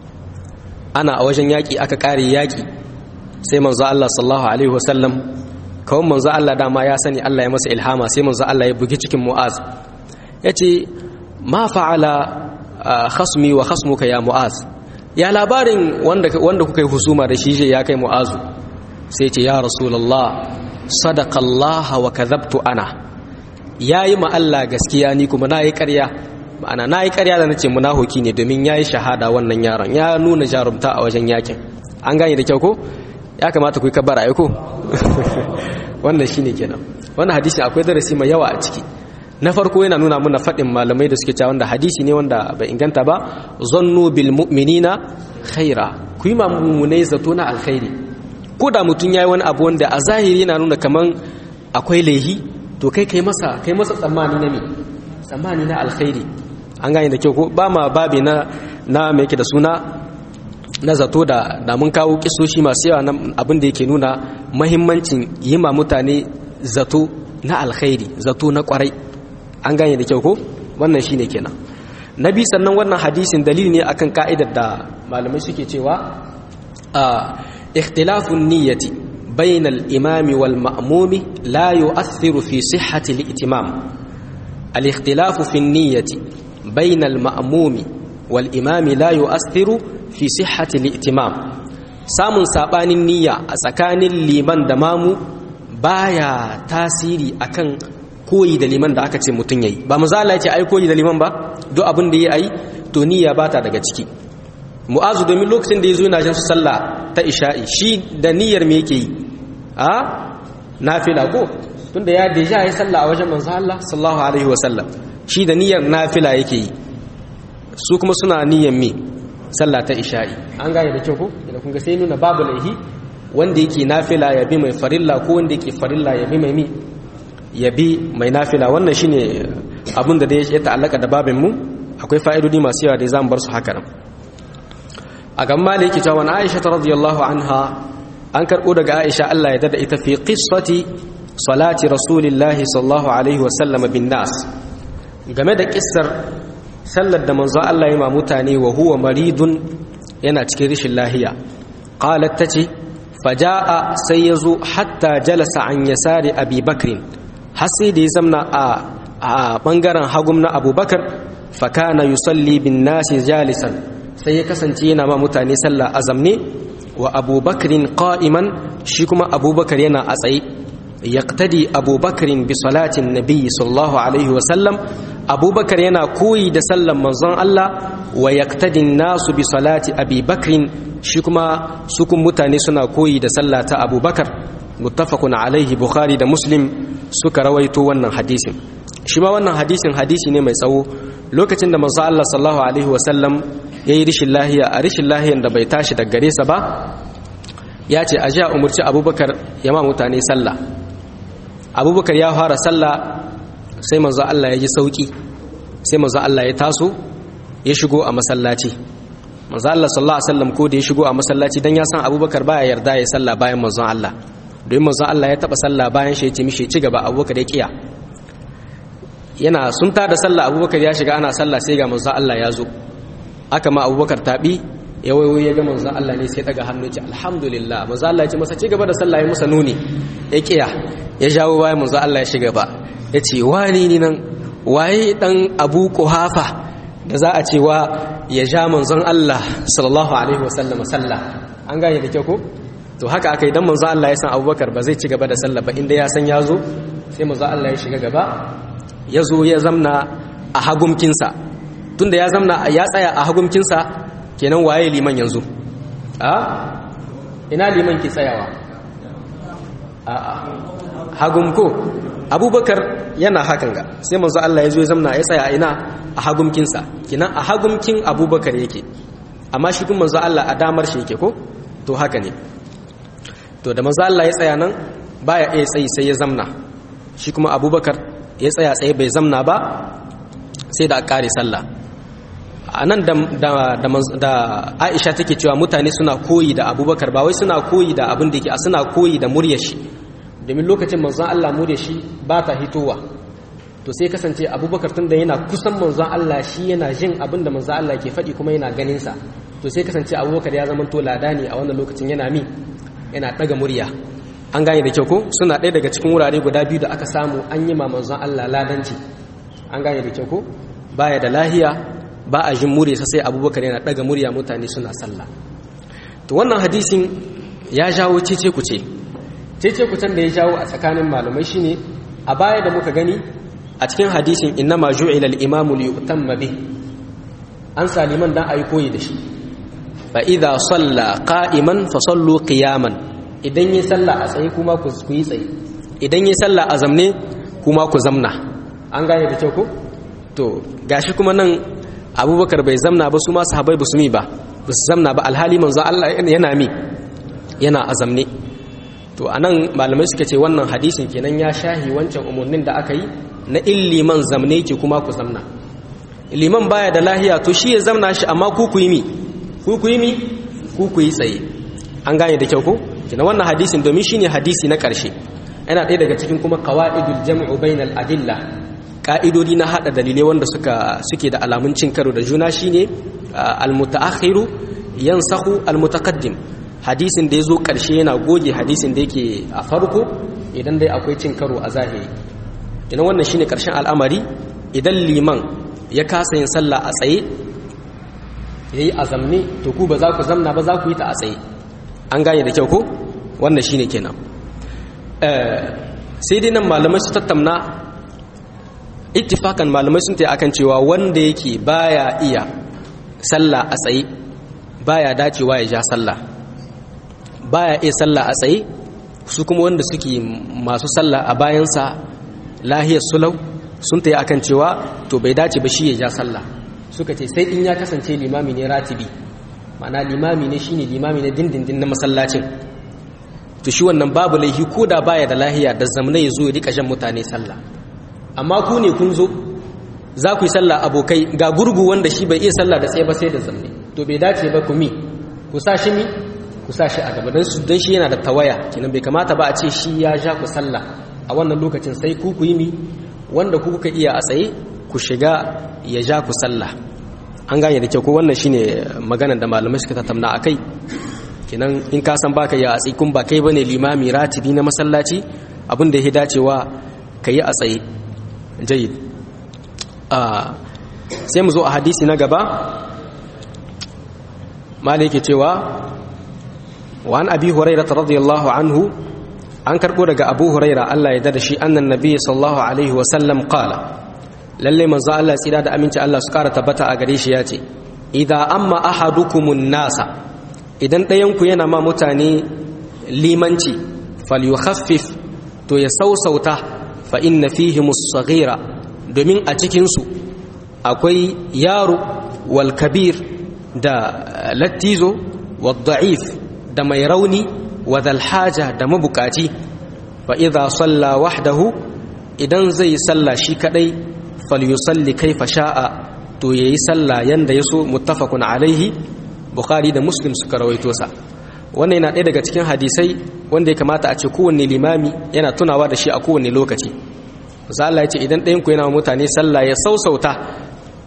ana a wajen yaƙi aka ƙare yaƙi sai manzo Allah sallallahu alaihi wasallam kawai manzo Allah dama ya sani Allah ya masa ilhama sai manzo Allah ya bugi cikin Mu'az yace ma fa'ala khasmi wa khasmuka ya Mu'az ya labarin wanda wanda kuka yi husuma da shi ya kai Mu'azu sai ce ya Rasulullah sadaka Allah wa kadhabtu ana yayi ma Allah gaskiya ni kuma nayi ƙarya ma'ana nayi ƙarya da nace munafiki ne domin yayi shahada wannan yaron ya nuna jarumta a wajen yakin an gane da kyau ko ya kamata ku yi kabbara ai ko wannan shine kenan wannan hadisi akwai darasi mai yawa a ciki na farko yana nuna mana faɗin malamai da suke cewa wanda hadisi ne wanda bai inganta ba zannu bil mu'minina khaira ku yi mamunai zato na alkhairi ko da mutum yayi wani abu wanda a zahiri yana nuna kaman akwai laihi to kai kai masa kai masa tsammani na me tsammani na alkhairi an gane da kyau ko ba ma babi na na me yake da suna na zato da da mun kawo kisoshi masu yawa na abin da yake nuna mahimmancin yi ma mutane zato na alkhairi zato na kwarai an gane da kyau ko wannan shine kenan nabi sannan wannan hadisin dalili ne akan ka'idar da malamai suke cewa a ikhtilafun niyyati bainal imami wal ma'mumi la yu'athiru fi sihhati al-i'timam al-ikhtilafu fi niyyati bainal ma'mumi wal imami la yu'athiru fi sihhati al-i'timam samun sabanin niyya a tsakanin liman da mamu baya tasiri akan koyi da liman da aka ce mutum yayi ba mazala ya ce ai koyi da liman ba duk abin da ya yi to niyya ba ta daga ciki mu'azu domin lokacin da ya zo yana jin su sallah ta isha'i shi da niyyar me yake yi a nafila ko tunda ya deja ya sallah a wajen manzo Allah sallallahu alaihi wasallam shi da niyyar nafila yake yi su kuma suna niyyar me sallah ta isha'i an gane da kyau ko idan kun ga sai nuna babu laihi wanda yake nafila ya bi mai farilla ko wanda yake farilla ya bi mai mi ya bi mai nafila wannan shine abin da ya ta'allaka da babin mu akwai fa'idodi masu yawa da za mu bar su haka nan a gan maliki cewa na aisha ta radiyallahu anha an karɓo daga aisha Allah ya dada ita fi qissati salati rasulillahi sallallahu alaihi wa sallam bin nas game da kissar sallar da manzo Allah ya ma mutane wa huwa maridun yana cikin rishin lahiya qalat tace faja'a sai yazo hatta jalasa an yasari abi bakrin har sai da ya zamna a bangaren hagum na abubakar fakana yusalli bin nasi jalisan sai ya kasance yana ma mutane sallah azamne wa abubakarin qa'iman shi kuma abubakar yana a tsaye yaqtadi abubakarin bi salatin nabiyyi sallallahu alaihi wa sallam abubakar yana koyi da sallan manzon Allah wa yaqtadi nasu bi salati abi bakrin shi kuma sukun mutane suna koyi da sallah ta abubakar muttafaqun alaihi bukhari da muslim suka rawaito wannan hadisin shi ma wannan hadisin hadisi ne mai tsawo lokacin da manzo Allah sallallahu alaihi wasallam yayi rishin lahiya a rishin lahiyan da bai tashi daga gare sa ba ya ce aje a umurci abubakar ya ma mutane sallah abubakar ya fara sallah sai manzo Allah ya ji sauki sai manzo Allah ya taso ya shigo a masallaci manzo Allah sallallahu alaihi wasallam ko da ya shigo a masallaci dan ya san abubakar baya yarda ya sallah bayan manzon Allah don manzon Allah ya taba sallah bayan shi ya ce mishi ci gaba abubakar ya kiya yana sun tada sallah abubakar ya shiga ana sallah sai ga manzon Allah ya zo aka ma abubakar tabi ya wayo ya ga manzon Allah ne sai daga hannu ce alhamdulillah manzon Allah ya ce masa ci gaba da sallah ya musa nuni ya kiya ya jawo bayan manzon Allah ya shiga ba ya ce wani ni nan waye dan Abu Quhafa da za a cewa ya ja manzon Allah sallallahu alaihi wasallam sallah an gane da kyau ko to haka aka idan manzon Allah ya san Abubakar ba zai ci gaba da sallah ba inda ya san ya zo sai manzon Allah ya shiga gaba ya zo ya zamna a hagumkinsa tunda ya zamna ya tsaya a hagumkinsa kenan waye liman yanzu a ina liman ki tsayawa a hagum ko abubakar yana hakan ga sai manzo Allah ya zo ya zamna ya tsaya ina a hagumkinsa kenan a hagumkin abubakar yake amma shi kuma manzo Allah a damar shi yake ko to haka ne to da manzo Allah ya tsaya nan baya iya tsayi sai ya zamna shi kuma abubakar ya tsaya tsaye bai zamna ba sai da a kare sallah a nan da aisha take cewa mutane suna koyi da abubakar ba wai suna koyi da abin da ke suna koyi da muryar shi domin lokacin manzon Allah muryar shi ba ta hitowa to sai kasance abubakar tun da yana kusan manzon Allah shi yana jin abin da manzon Allah ke faɗi kuma yana ganin sa to sai kasance abubakar ya zama to lada ne a wannan lokacin yana mi yana ɗaga murya an gane da kyau ko suna ɗaya daga cikin wurare guda biyu da aka samu an yi ma manzon Allah ladanci an gane da kyau ko baya da lahiya ba a jin murya sai abubakar yana daga murya mutane suna sallah to wannan hadisin ya jawo cece kuce cece kucen da ya jawo a tsakanin malamai shine a baya da muka gani a cikin hadisin innama ju'ila al-imamu li yutamma bih an saliman dan ayi koyi da shi fa idza salla qa'iman fa sallu qiyaman idan yi sallah a tsaye kuma ku yi tsaye idan yi sallah a zamne kuma ku zamna an gane da kyau ko to gashi kuma nan abubakar bai zamna ba su ma sahabai ba su mi ba ba su zamna ba alhali manzo Allah yana mi yana azamne to anan malamai suka ce wannan hadisin kenan ya shahi wancan umarnin da aka yi na illiman zamne ki kuma ku zamna liman baya da lahiya to shi ya zamna shi amma ku ku yi mi ku ku yi mi ku ku yi tsaye an gane da kyau ko kenan wannan hadisin domin shine hadisi na karshe yana ɗaya daga cikin kuma qawaidul jam'u bainal adilla ka'idodi na hada dalilai wanda suka suke da alamun cin karo da juna shine almutaakhiru yansahu almutaqaddim hadisin da yazo karshe yana goge hadisin da yake a farko idan dai akwai cin karo a zahiri idan wannan shine karshen al'amari idan liman ya kasa yin sallah a tsaye yayi azamne to ku ba za ku zamna ba za ku yi ta a tsaye an gane da kyau ko wannan shine kenan sai dai nan malamai su tattauna ittifakan malamai sun tayi akan cewa wanda yake baya iya sallah a tsaye baya dacewa ya ja sallah baya iya sallah a tsaye su kuma wanda suke masu sallah a bayansa lahiyar sulau sun tayi akan cewa to bai dace ba shi ya ja sallah suka ce sai in ya kasance limami ne ratibi ma'ana limami ne shine limami ne dindindin na masallacin to shi wannan babu laihi ko da baya da lahiya da zamna ya zo ya rika jan mutane sallah amma ku ne kun zo za ku yi sallah abokai ga gurgu wanda shi bai iya sallah da tsaye ba sai da zamne to bai dace ba ku mi ku sa shi mi ku sa shi a gaba don su don shi yana da tawaya kenan bai kamata ba a ce shi ya ja ku sallah a wannan lokacin sai ku ku yi mi wanda ku kuka iya a tsaye ku shiga ya ja ku sallah an gane da kyau ko wannan shine maganar da malamai suka tattauna akai kenan in ka san baka ya a tsaye kun ba kai bane limami ratibi na masallaci abin da ya dacewa ka yi a tsaye jayid sai mu zo a hadisi na gaba mala yake cewa wa an abi huraira radiyallahu anhu an karbo daga abu huraira Allah ya dada shi annan nabi sallallahu alaihi wa sallam qala lalle manzo Allah tsira da aminci Allah su kara tabbata a gare shi yace idza amma ahadukumun nasa idan ɗayan ku yana ma mutane limanci falyukhaffif to ya sausauta fa inna fihimus saghira domin a cikinsu akwai yaro wal kabir da lattizo wal da'if da mai rauni wa haja da mabukaci fa idza salla wahdahu idan zai salla shi kadai falyusalli kaifa sha'a to yayi salla yanda yaso muttafaqun alaihi bukhari da muslim suka rawaito sa wannan yana ɗaya daga cikin hadisai wanda ya kamata a ce kowanne limami yana tunawa da shi a kowanne lokaci musa Allah ya ce idan ɗayan ku yana mutane sallah ya sausauta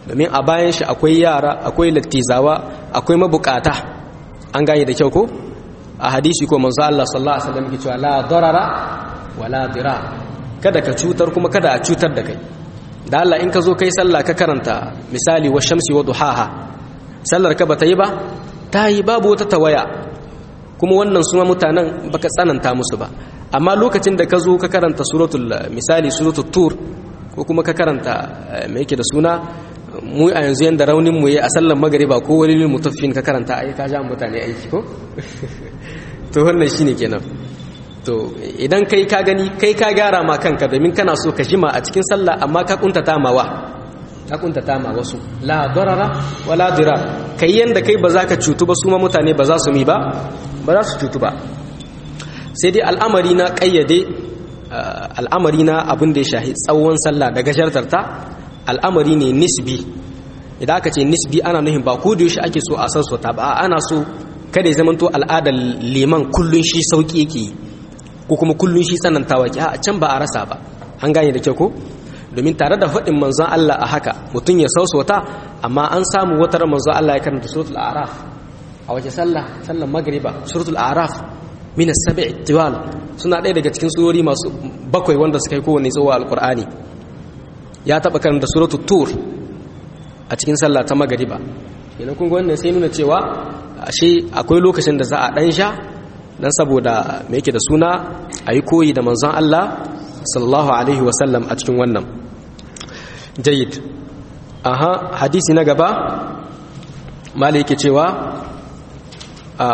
domin a bayan shi akwai yara akwai lattizawa akwai mabukata an gane da kyau ko a hadisi ko manzo Allah sallallahu alaihi wasallam yake cewa la darara wala dira kada ka cutar kuma kada a cutar da kai da Allah in ka zo kai sallah ka karanta misali wa shamsi wa duhaha sallar ka bata yi ba ta yi babu wata tawaya kuma wannan suma mutanen baka tsananta musu ba amma lokacin da ka zo ka karanta suratul misali suratul tur ko kuma ka karanta me yake da suna mu a yanzu yanda raunin mu yayi a sallar magriba ko walilul mutaffin ka karanta ai ka ja mutane aiki ko to wannan shine kenan to idan kai ka gani kai ka gyara ma kanka domin kana so ka jima a cikin sallah amma ka kuntata mawa ka kuntata ma wasu la darara wala dirar kai yanda kai ba za ka cutu ba su ma mutane ba za su mi ba ba za su cutu ba sai dai al'amari na kayyade al'amari na abin da ya shahi tsawon sallah da gashartarta al'amari ne nisbi idan aka ce nisbi ana nuhin ba ko da yaushe ake so a sassauta ba ana so kada ya zamanto al'adar liman kullun shi sauki yake yi ko kuma kullun shi tsanantawa ki a can ba a rasa ba an gane da kyau ko domin tare da faɗin manzon Allah a haka mutum ya sausauta amma an samu wata manzon Allah ya karanta suratul a'raf a waje sallah sallan magriba suratul a'raf min as-sab'i tiwal suna ɗaya daga cikin surori masu bakwai wanda suka yi kowanne tsawo alqur'ani ya taba karanta suratul tur a cikin sallah ta magriba kenan kun ga wannan sai nuna cewa ashe akwai lokacin da za a dan sha dan saboda me yake da suna ayi koyi da manzon Allah sallallahu alaihi wasallam a cikin wannan jayyid aha hadisi na gaba mali yake cewa a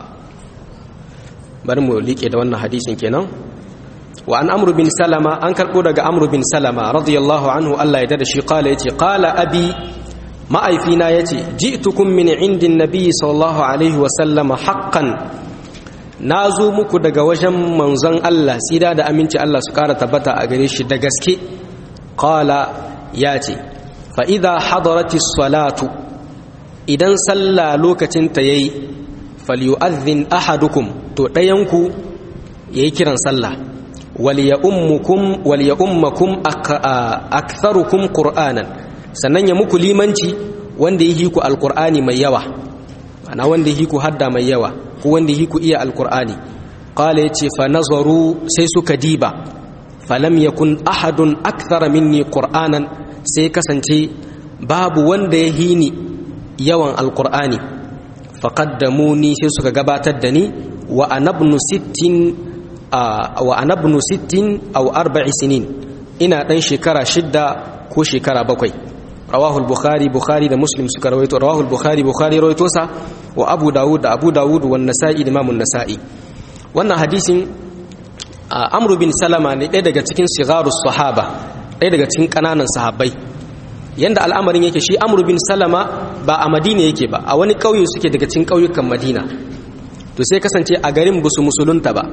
bari mu liƙe da wannan hadisin kenan wa an amru bin salama an karɓo daga amru bin salama radiyallahu anhu Allah ya dada shi qala yace qala abi ma'aifina yace ji'tukum min indin nabiy sallallahu alaihi wa sallama haqqan nazo muku daga wajen manzon Allah sida da aminci Allah su kara tabbata a gare shi da gaske qala yace fa idha hadaratis salatu idan sallah lokacin ta yayi falyu'adhdhin ahadukum to dayanku yayi kiran sallah waliyummukum waliyummakum aktharukum qur'anan sannan ya muku limanci wanda yi ku alqur'ani mai yawa ana wanda yi ku hadda mai yawa ko wanda yi ku iya alqur'ani qala yace fa nazaru sai suka diba falam yakun ahadun akthara minni qur'anan sai kasance babu wanda ya hini yawan alqur'ani faqaddamuni sai suka gabatar da ni wa anabnu sittin wa anabnu sittin aw arba'i sinin ina dan shekara shidda ko shekara bakwai rawahu al-bukhari bukhari da muslim suka rawaito rawahu al-bukhari bukhari rawaito sa wa abu dawud da abu dawud wa an-nasa'i da imam an-nasa'i wannan hadisin amr bin salama ne ɗaya daga cikin sigarus sahaba ɗaya daga cikin kananan sahabbai yanda al'amarin yake shi amr bin salama ba a madina yake ba a wani ƙauye suke daga cikin ƙauyukan madina to sai kasance a garin busu musulunta ba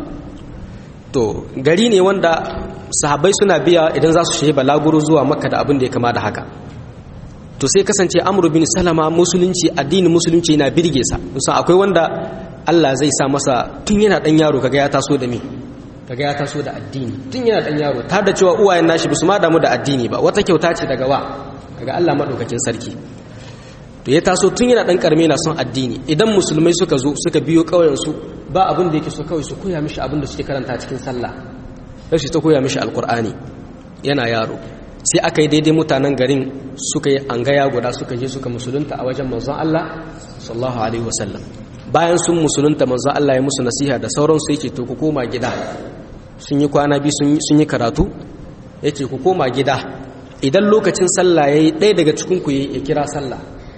to gari ne wanda sahabbai suna biya idan za su shi balaguro zuwa makka da abin da ya kama da haka to sai kasance amru bin salama musulunci addinin musulunci yana birge sa musan akwai wanda Allah zai sa masa tun yana dan yaro kaga ya taso da me kaga ya taso da addini tun yana dan yaro ta da cewa uwayen nashi bisu ma damu da addini ba wata kyauta ce daga wa daga Allah madaukakin sarki to ya taso tun yana dan karme na son addini idan musulmai suka zo suka biyo kauyen su ba abin da yake so kawai su koya mishi abin da suke karanta cikin sallah sai su ta koya mishi alkur'ani yana yaro sai aka yi daidai mutanen garin suka yi angaya guda suka je suka musulunta a wajen manzon Allah sallallahu alaihi wasallam bayan sun musulunta manzon Allah ya musu nasiha da sauransu yake to ku koma gida sun yi kwana biyu sun yi karatu yace ku koma gida idan lokacin sallah yayi ɗaya daga cikin ku ya kira sallah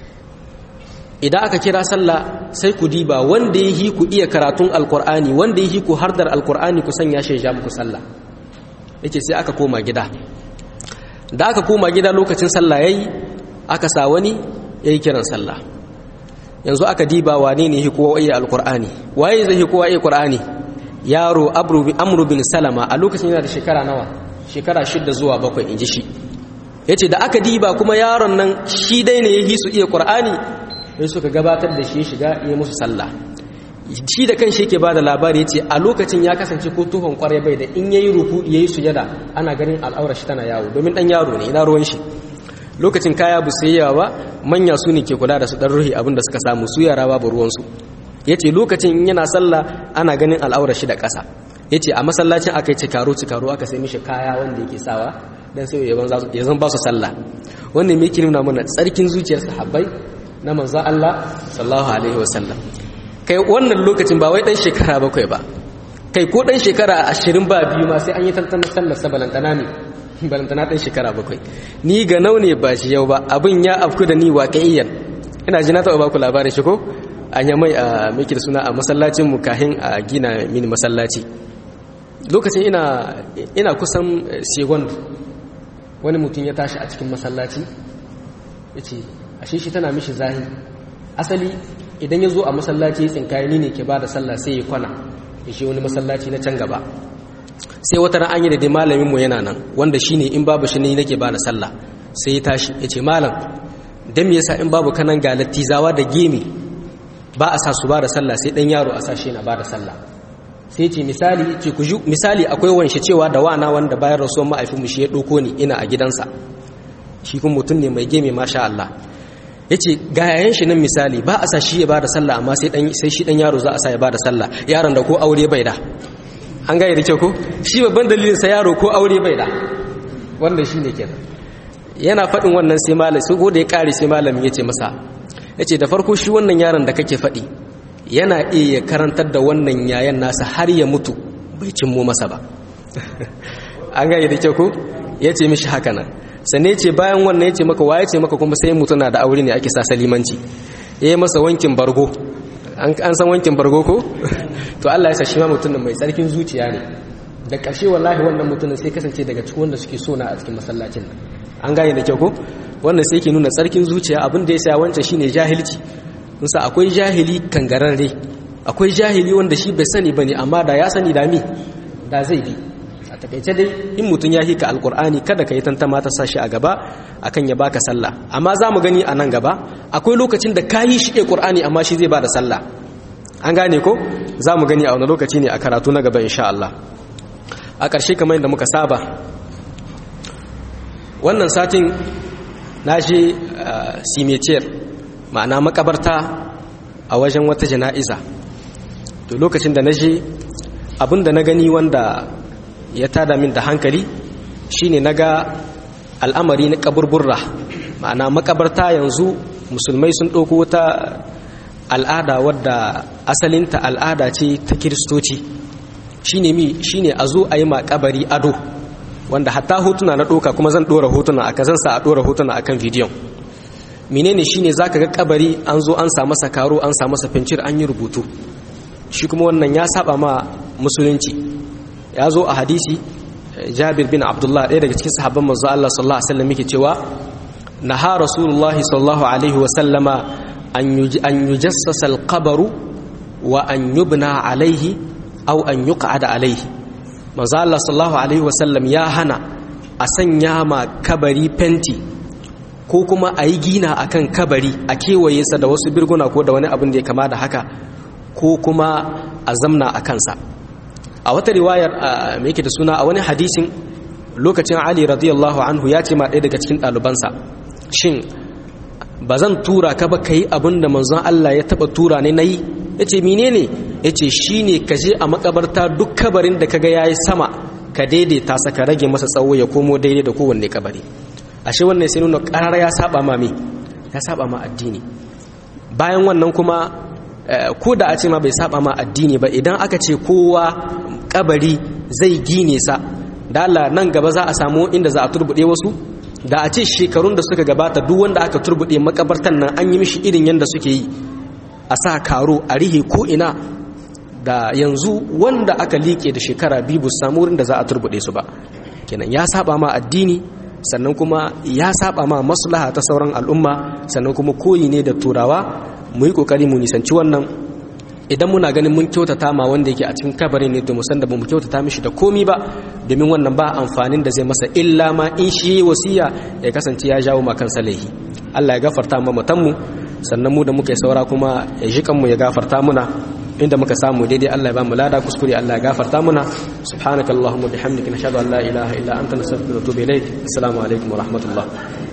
idan aka kira sallah sai ku diba wanda ya yi ku iya karatun alkur'ani wanda ya yi ku hardar alkur'ani ku sanya shi ya muku sallah yake sai aka koma gida da aka koma gida lokacin sallah yayi aka sa wani yayi kiran sallah yanzu aka diba wane ne kowa iya alkur'ani waye zai yi kowa iya qur'ani yaro amru bin salama a lokacin yana da shekara nawa shekara shidda zuwa bakwai inji shi yace da aka diba kuma yaron nan shi dai ne ya yi su iya qur'ani sai suka gabatar da shi shiga yi musu sallah shi da kan shi yake bada labari yace a lokacin ya kasance ko tuhon kwarai bai da in yayi ruku yayi sujada ana ganin al'aurar shi tana yawo domin dan yaro ne ina ruwan shi lokacin kaya bu sai yawa ba manya su ne ke kula da su dan ruhi abinda suka samu su yara babu ruwansu ya ce lokacin in yana sallah ana ganin al'aurar shi da ƙasa ya ce a masallacin aka yi cikaro cikaro aka sai mishi kaya wanda yake sawa don sai ya zan ba su sallah wannan me yake nuna mana tsarkin zuciyar sahabbai na manzo Allah sallallahu alaihi wasallam kai wannan lokacin ba wai dan shekara bakwai ba kai ko dan shekara ashirin ba biyu ma sai an yi tantanar sallar sa balantana ne balantana dan shekara bakwai ni ga nau ne ba shi yau ba abin ya afku da ni waƙiyan ina ji na taɓa ba ku labarin shi ko an yi mai a miki da suna a masallacin mu kahin a gina mini masallaci lokacin ina ina kusan segon wani mutum ya tashi a cikin masallaci ya ce ashe shi tana mishi zahi asali idan ya zo a masallaci ya tsinkaye ni ne ke ba da sallah sai ya kwana ya shi wani masallaci na can gaba sai wata ran an yi da dai malamin mu yana nan wanda shine in babu shi ne nake ba da sallah sai ya tashi ya ce malam dan me yasa in babu kanan ga lattizawa da gemi ba a sa su ba da sallah sai dan yaro a sa shi na ba da sallah sai ce misali ce ku ju misali akwai wanshi cewa da wana wanda bayan rasuwar ma'aifin mu shi ya doko ni ina a gidansa shi kuma mutum ne mai gemi masha Allah yace ga yayan shi nan misali ba a sa shi ya ba da sallah amma sai dan sai shi dan yaro za a sa ya ba da sallah yaron da ko aure bai da an gaya da kyau ko shi babban dalilin sa yaro ko aure bai da wanda shine kenan yana faɗin wannan sai malam sai ko da ya kare sai malamin yace masa yace da farko shi wannan yaron da kake faɗi yana iya karantar da wannan yayan nasa har ya mutu bai cimmo masa ba an gaya da kyau ko yace mishi haka nan sannan yace bayan wannan yace maka waye ce maka kuma sai mutu na da aure ne ake sa salimanci yayi masa wankin bargo an san wankin bargo ko to Allah ya sa shi ma mutumin mai tsarkin zuciya ne da ƙarshe wallahi wannan mutumin sai kasance daga cikin wanda suke so na a cikin masallacin nan an gane da kyau ko wannan sai ke nuna tsarkin zuciya abin da ya sa wancan shine jahilci musa akwai jahili kangararre akwai jahili wanda shi bai sani bane amma da ya sani da mi da zai bi a takaice dai in mutum ya hika alkur'ani kada ka yi tantama ta sashi a gaba akan ya baka sallah amma za mu gani a nan gaba akwai lokacin da ka yi shi ƙur'ani amma shi zai ba da sallah an gane ko za mu gani a wani lokaci ne a karatu na gaba insha Allah a ƙarshe kamar yadda muka saba wannan satin na je simeciyar ma'ana makabarta a wajen wata jana'iza to lokacin da na je abinda na gani wanda ya tada min da hankali shine naga al'amari na kaburburra ma'ana makabarta yanzu musulmai sun ɗauko wata al'ada wadda asalinta al'ada ce ta kiristoci shine mi shine a zo a yi makabari ado wanda hatta hotuna na ɗoka kuma zan ɗora hotuna a kazan sa a ɗora hotuna a kan bidiyon menene shine za ka ga kabari an zo an sa masa karo an sa masa fincir an yi rubutu shi kuma wannan ya saba ma musulunci ya zo a hadisi jabir bin abdullah ɗaya daga cikin sahabban manzo Allah sallallahu alaihi wasallam yake cewa naha rasulullahi sallallahu alaihi wasallama an yujassasa alqabru wa an yubna alaihi aw an yuq'ada alaihi manzo Allah sallallahu alaihi wasallam ya hana a sanya ma kabari fenti ko kuma a yi gina akan kabari a kewaye sa da wasu birguna ko da wani abin da ya kama da haka ko kuma a zamna a kansa a wata riwayar mai yake da suna a wani hadisin lokacin ali radiyallahu anhu ya ce ma ɗaya daga cikin ɗalibansa shin ba zan tura ka ba ka yi abin da manzon Allah ya taɓa tura ne na yi ya ce mine ne ya ce shi ne ka je a makabarta duk kabarin da kaga ya yi sama ka daidaita sa ka rage masa tsawo ya komo daidai da kowanne kabari ashe wannan sai nuna ƙarar ya saba ma me ya saba ma addini bayan wannan kuma ko da a ce ma bai saba ma addini ba idan aka ce kowa kabari zai gine sa da Allah nan gaba za a samu inda za a turbude wasu da a ce shekarun da suka gabata duk wanda aka turbude makabartan nan an yi mishi irin yanda suke yi a sa karo a rihe ko ina da yanzu wanda aka liƙe da shekara biyu bu samu wurin da za a turbude su ba kenan ya saba ma addini sannan kuma ya saba ma maslaha ta sauran al'umma sannan kuma koyi ne da turawa mu yi kokari mu nisanci wannan idan muna ganin mun kyautata ma wanda yake a cikin kabarin ne to mu san da mu kyautata mishi da komi ba domin wannan ba amfanin da zai masa illa ma in shi wasiya ya kasance ya jawo ma kansa laihi Allah ya gafarta mu mutanmu sannan mu da muka yi saura kuma ya ji kanmu ya gafarta muna inda muka samu daidai Allah ya ba mu lada kuskure Allah ya gafarta muna subhanakallahumma bihamdika nashhadu an la ilaha illa anta nastaghfiruka wa natubu ilaik assalamu alaikum wa rahmatullah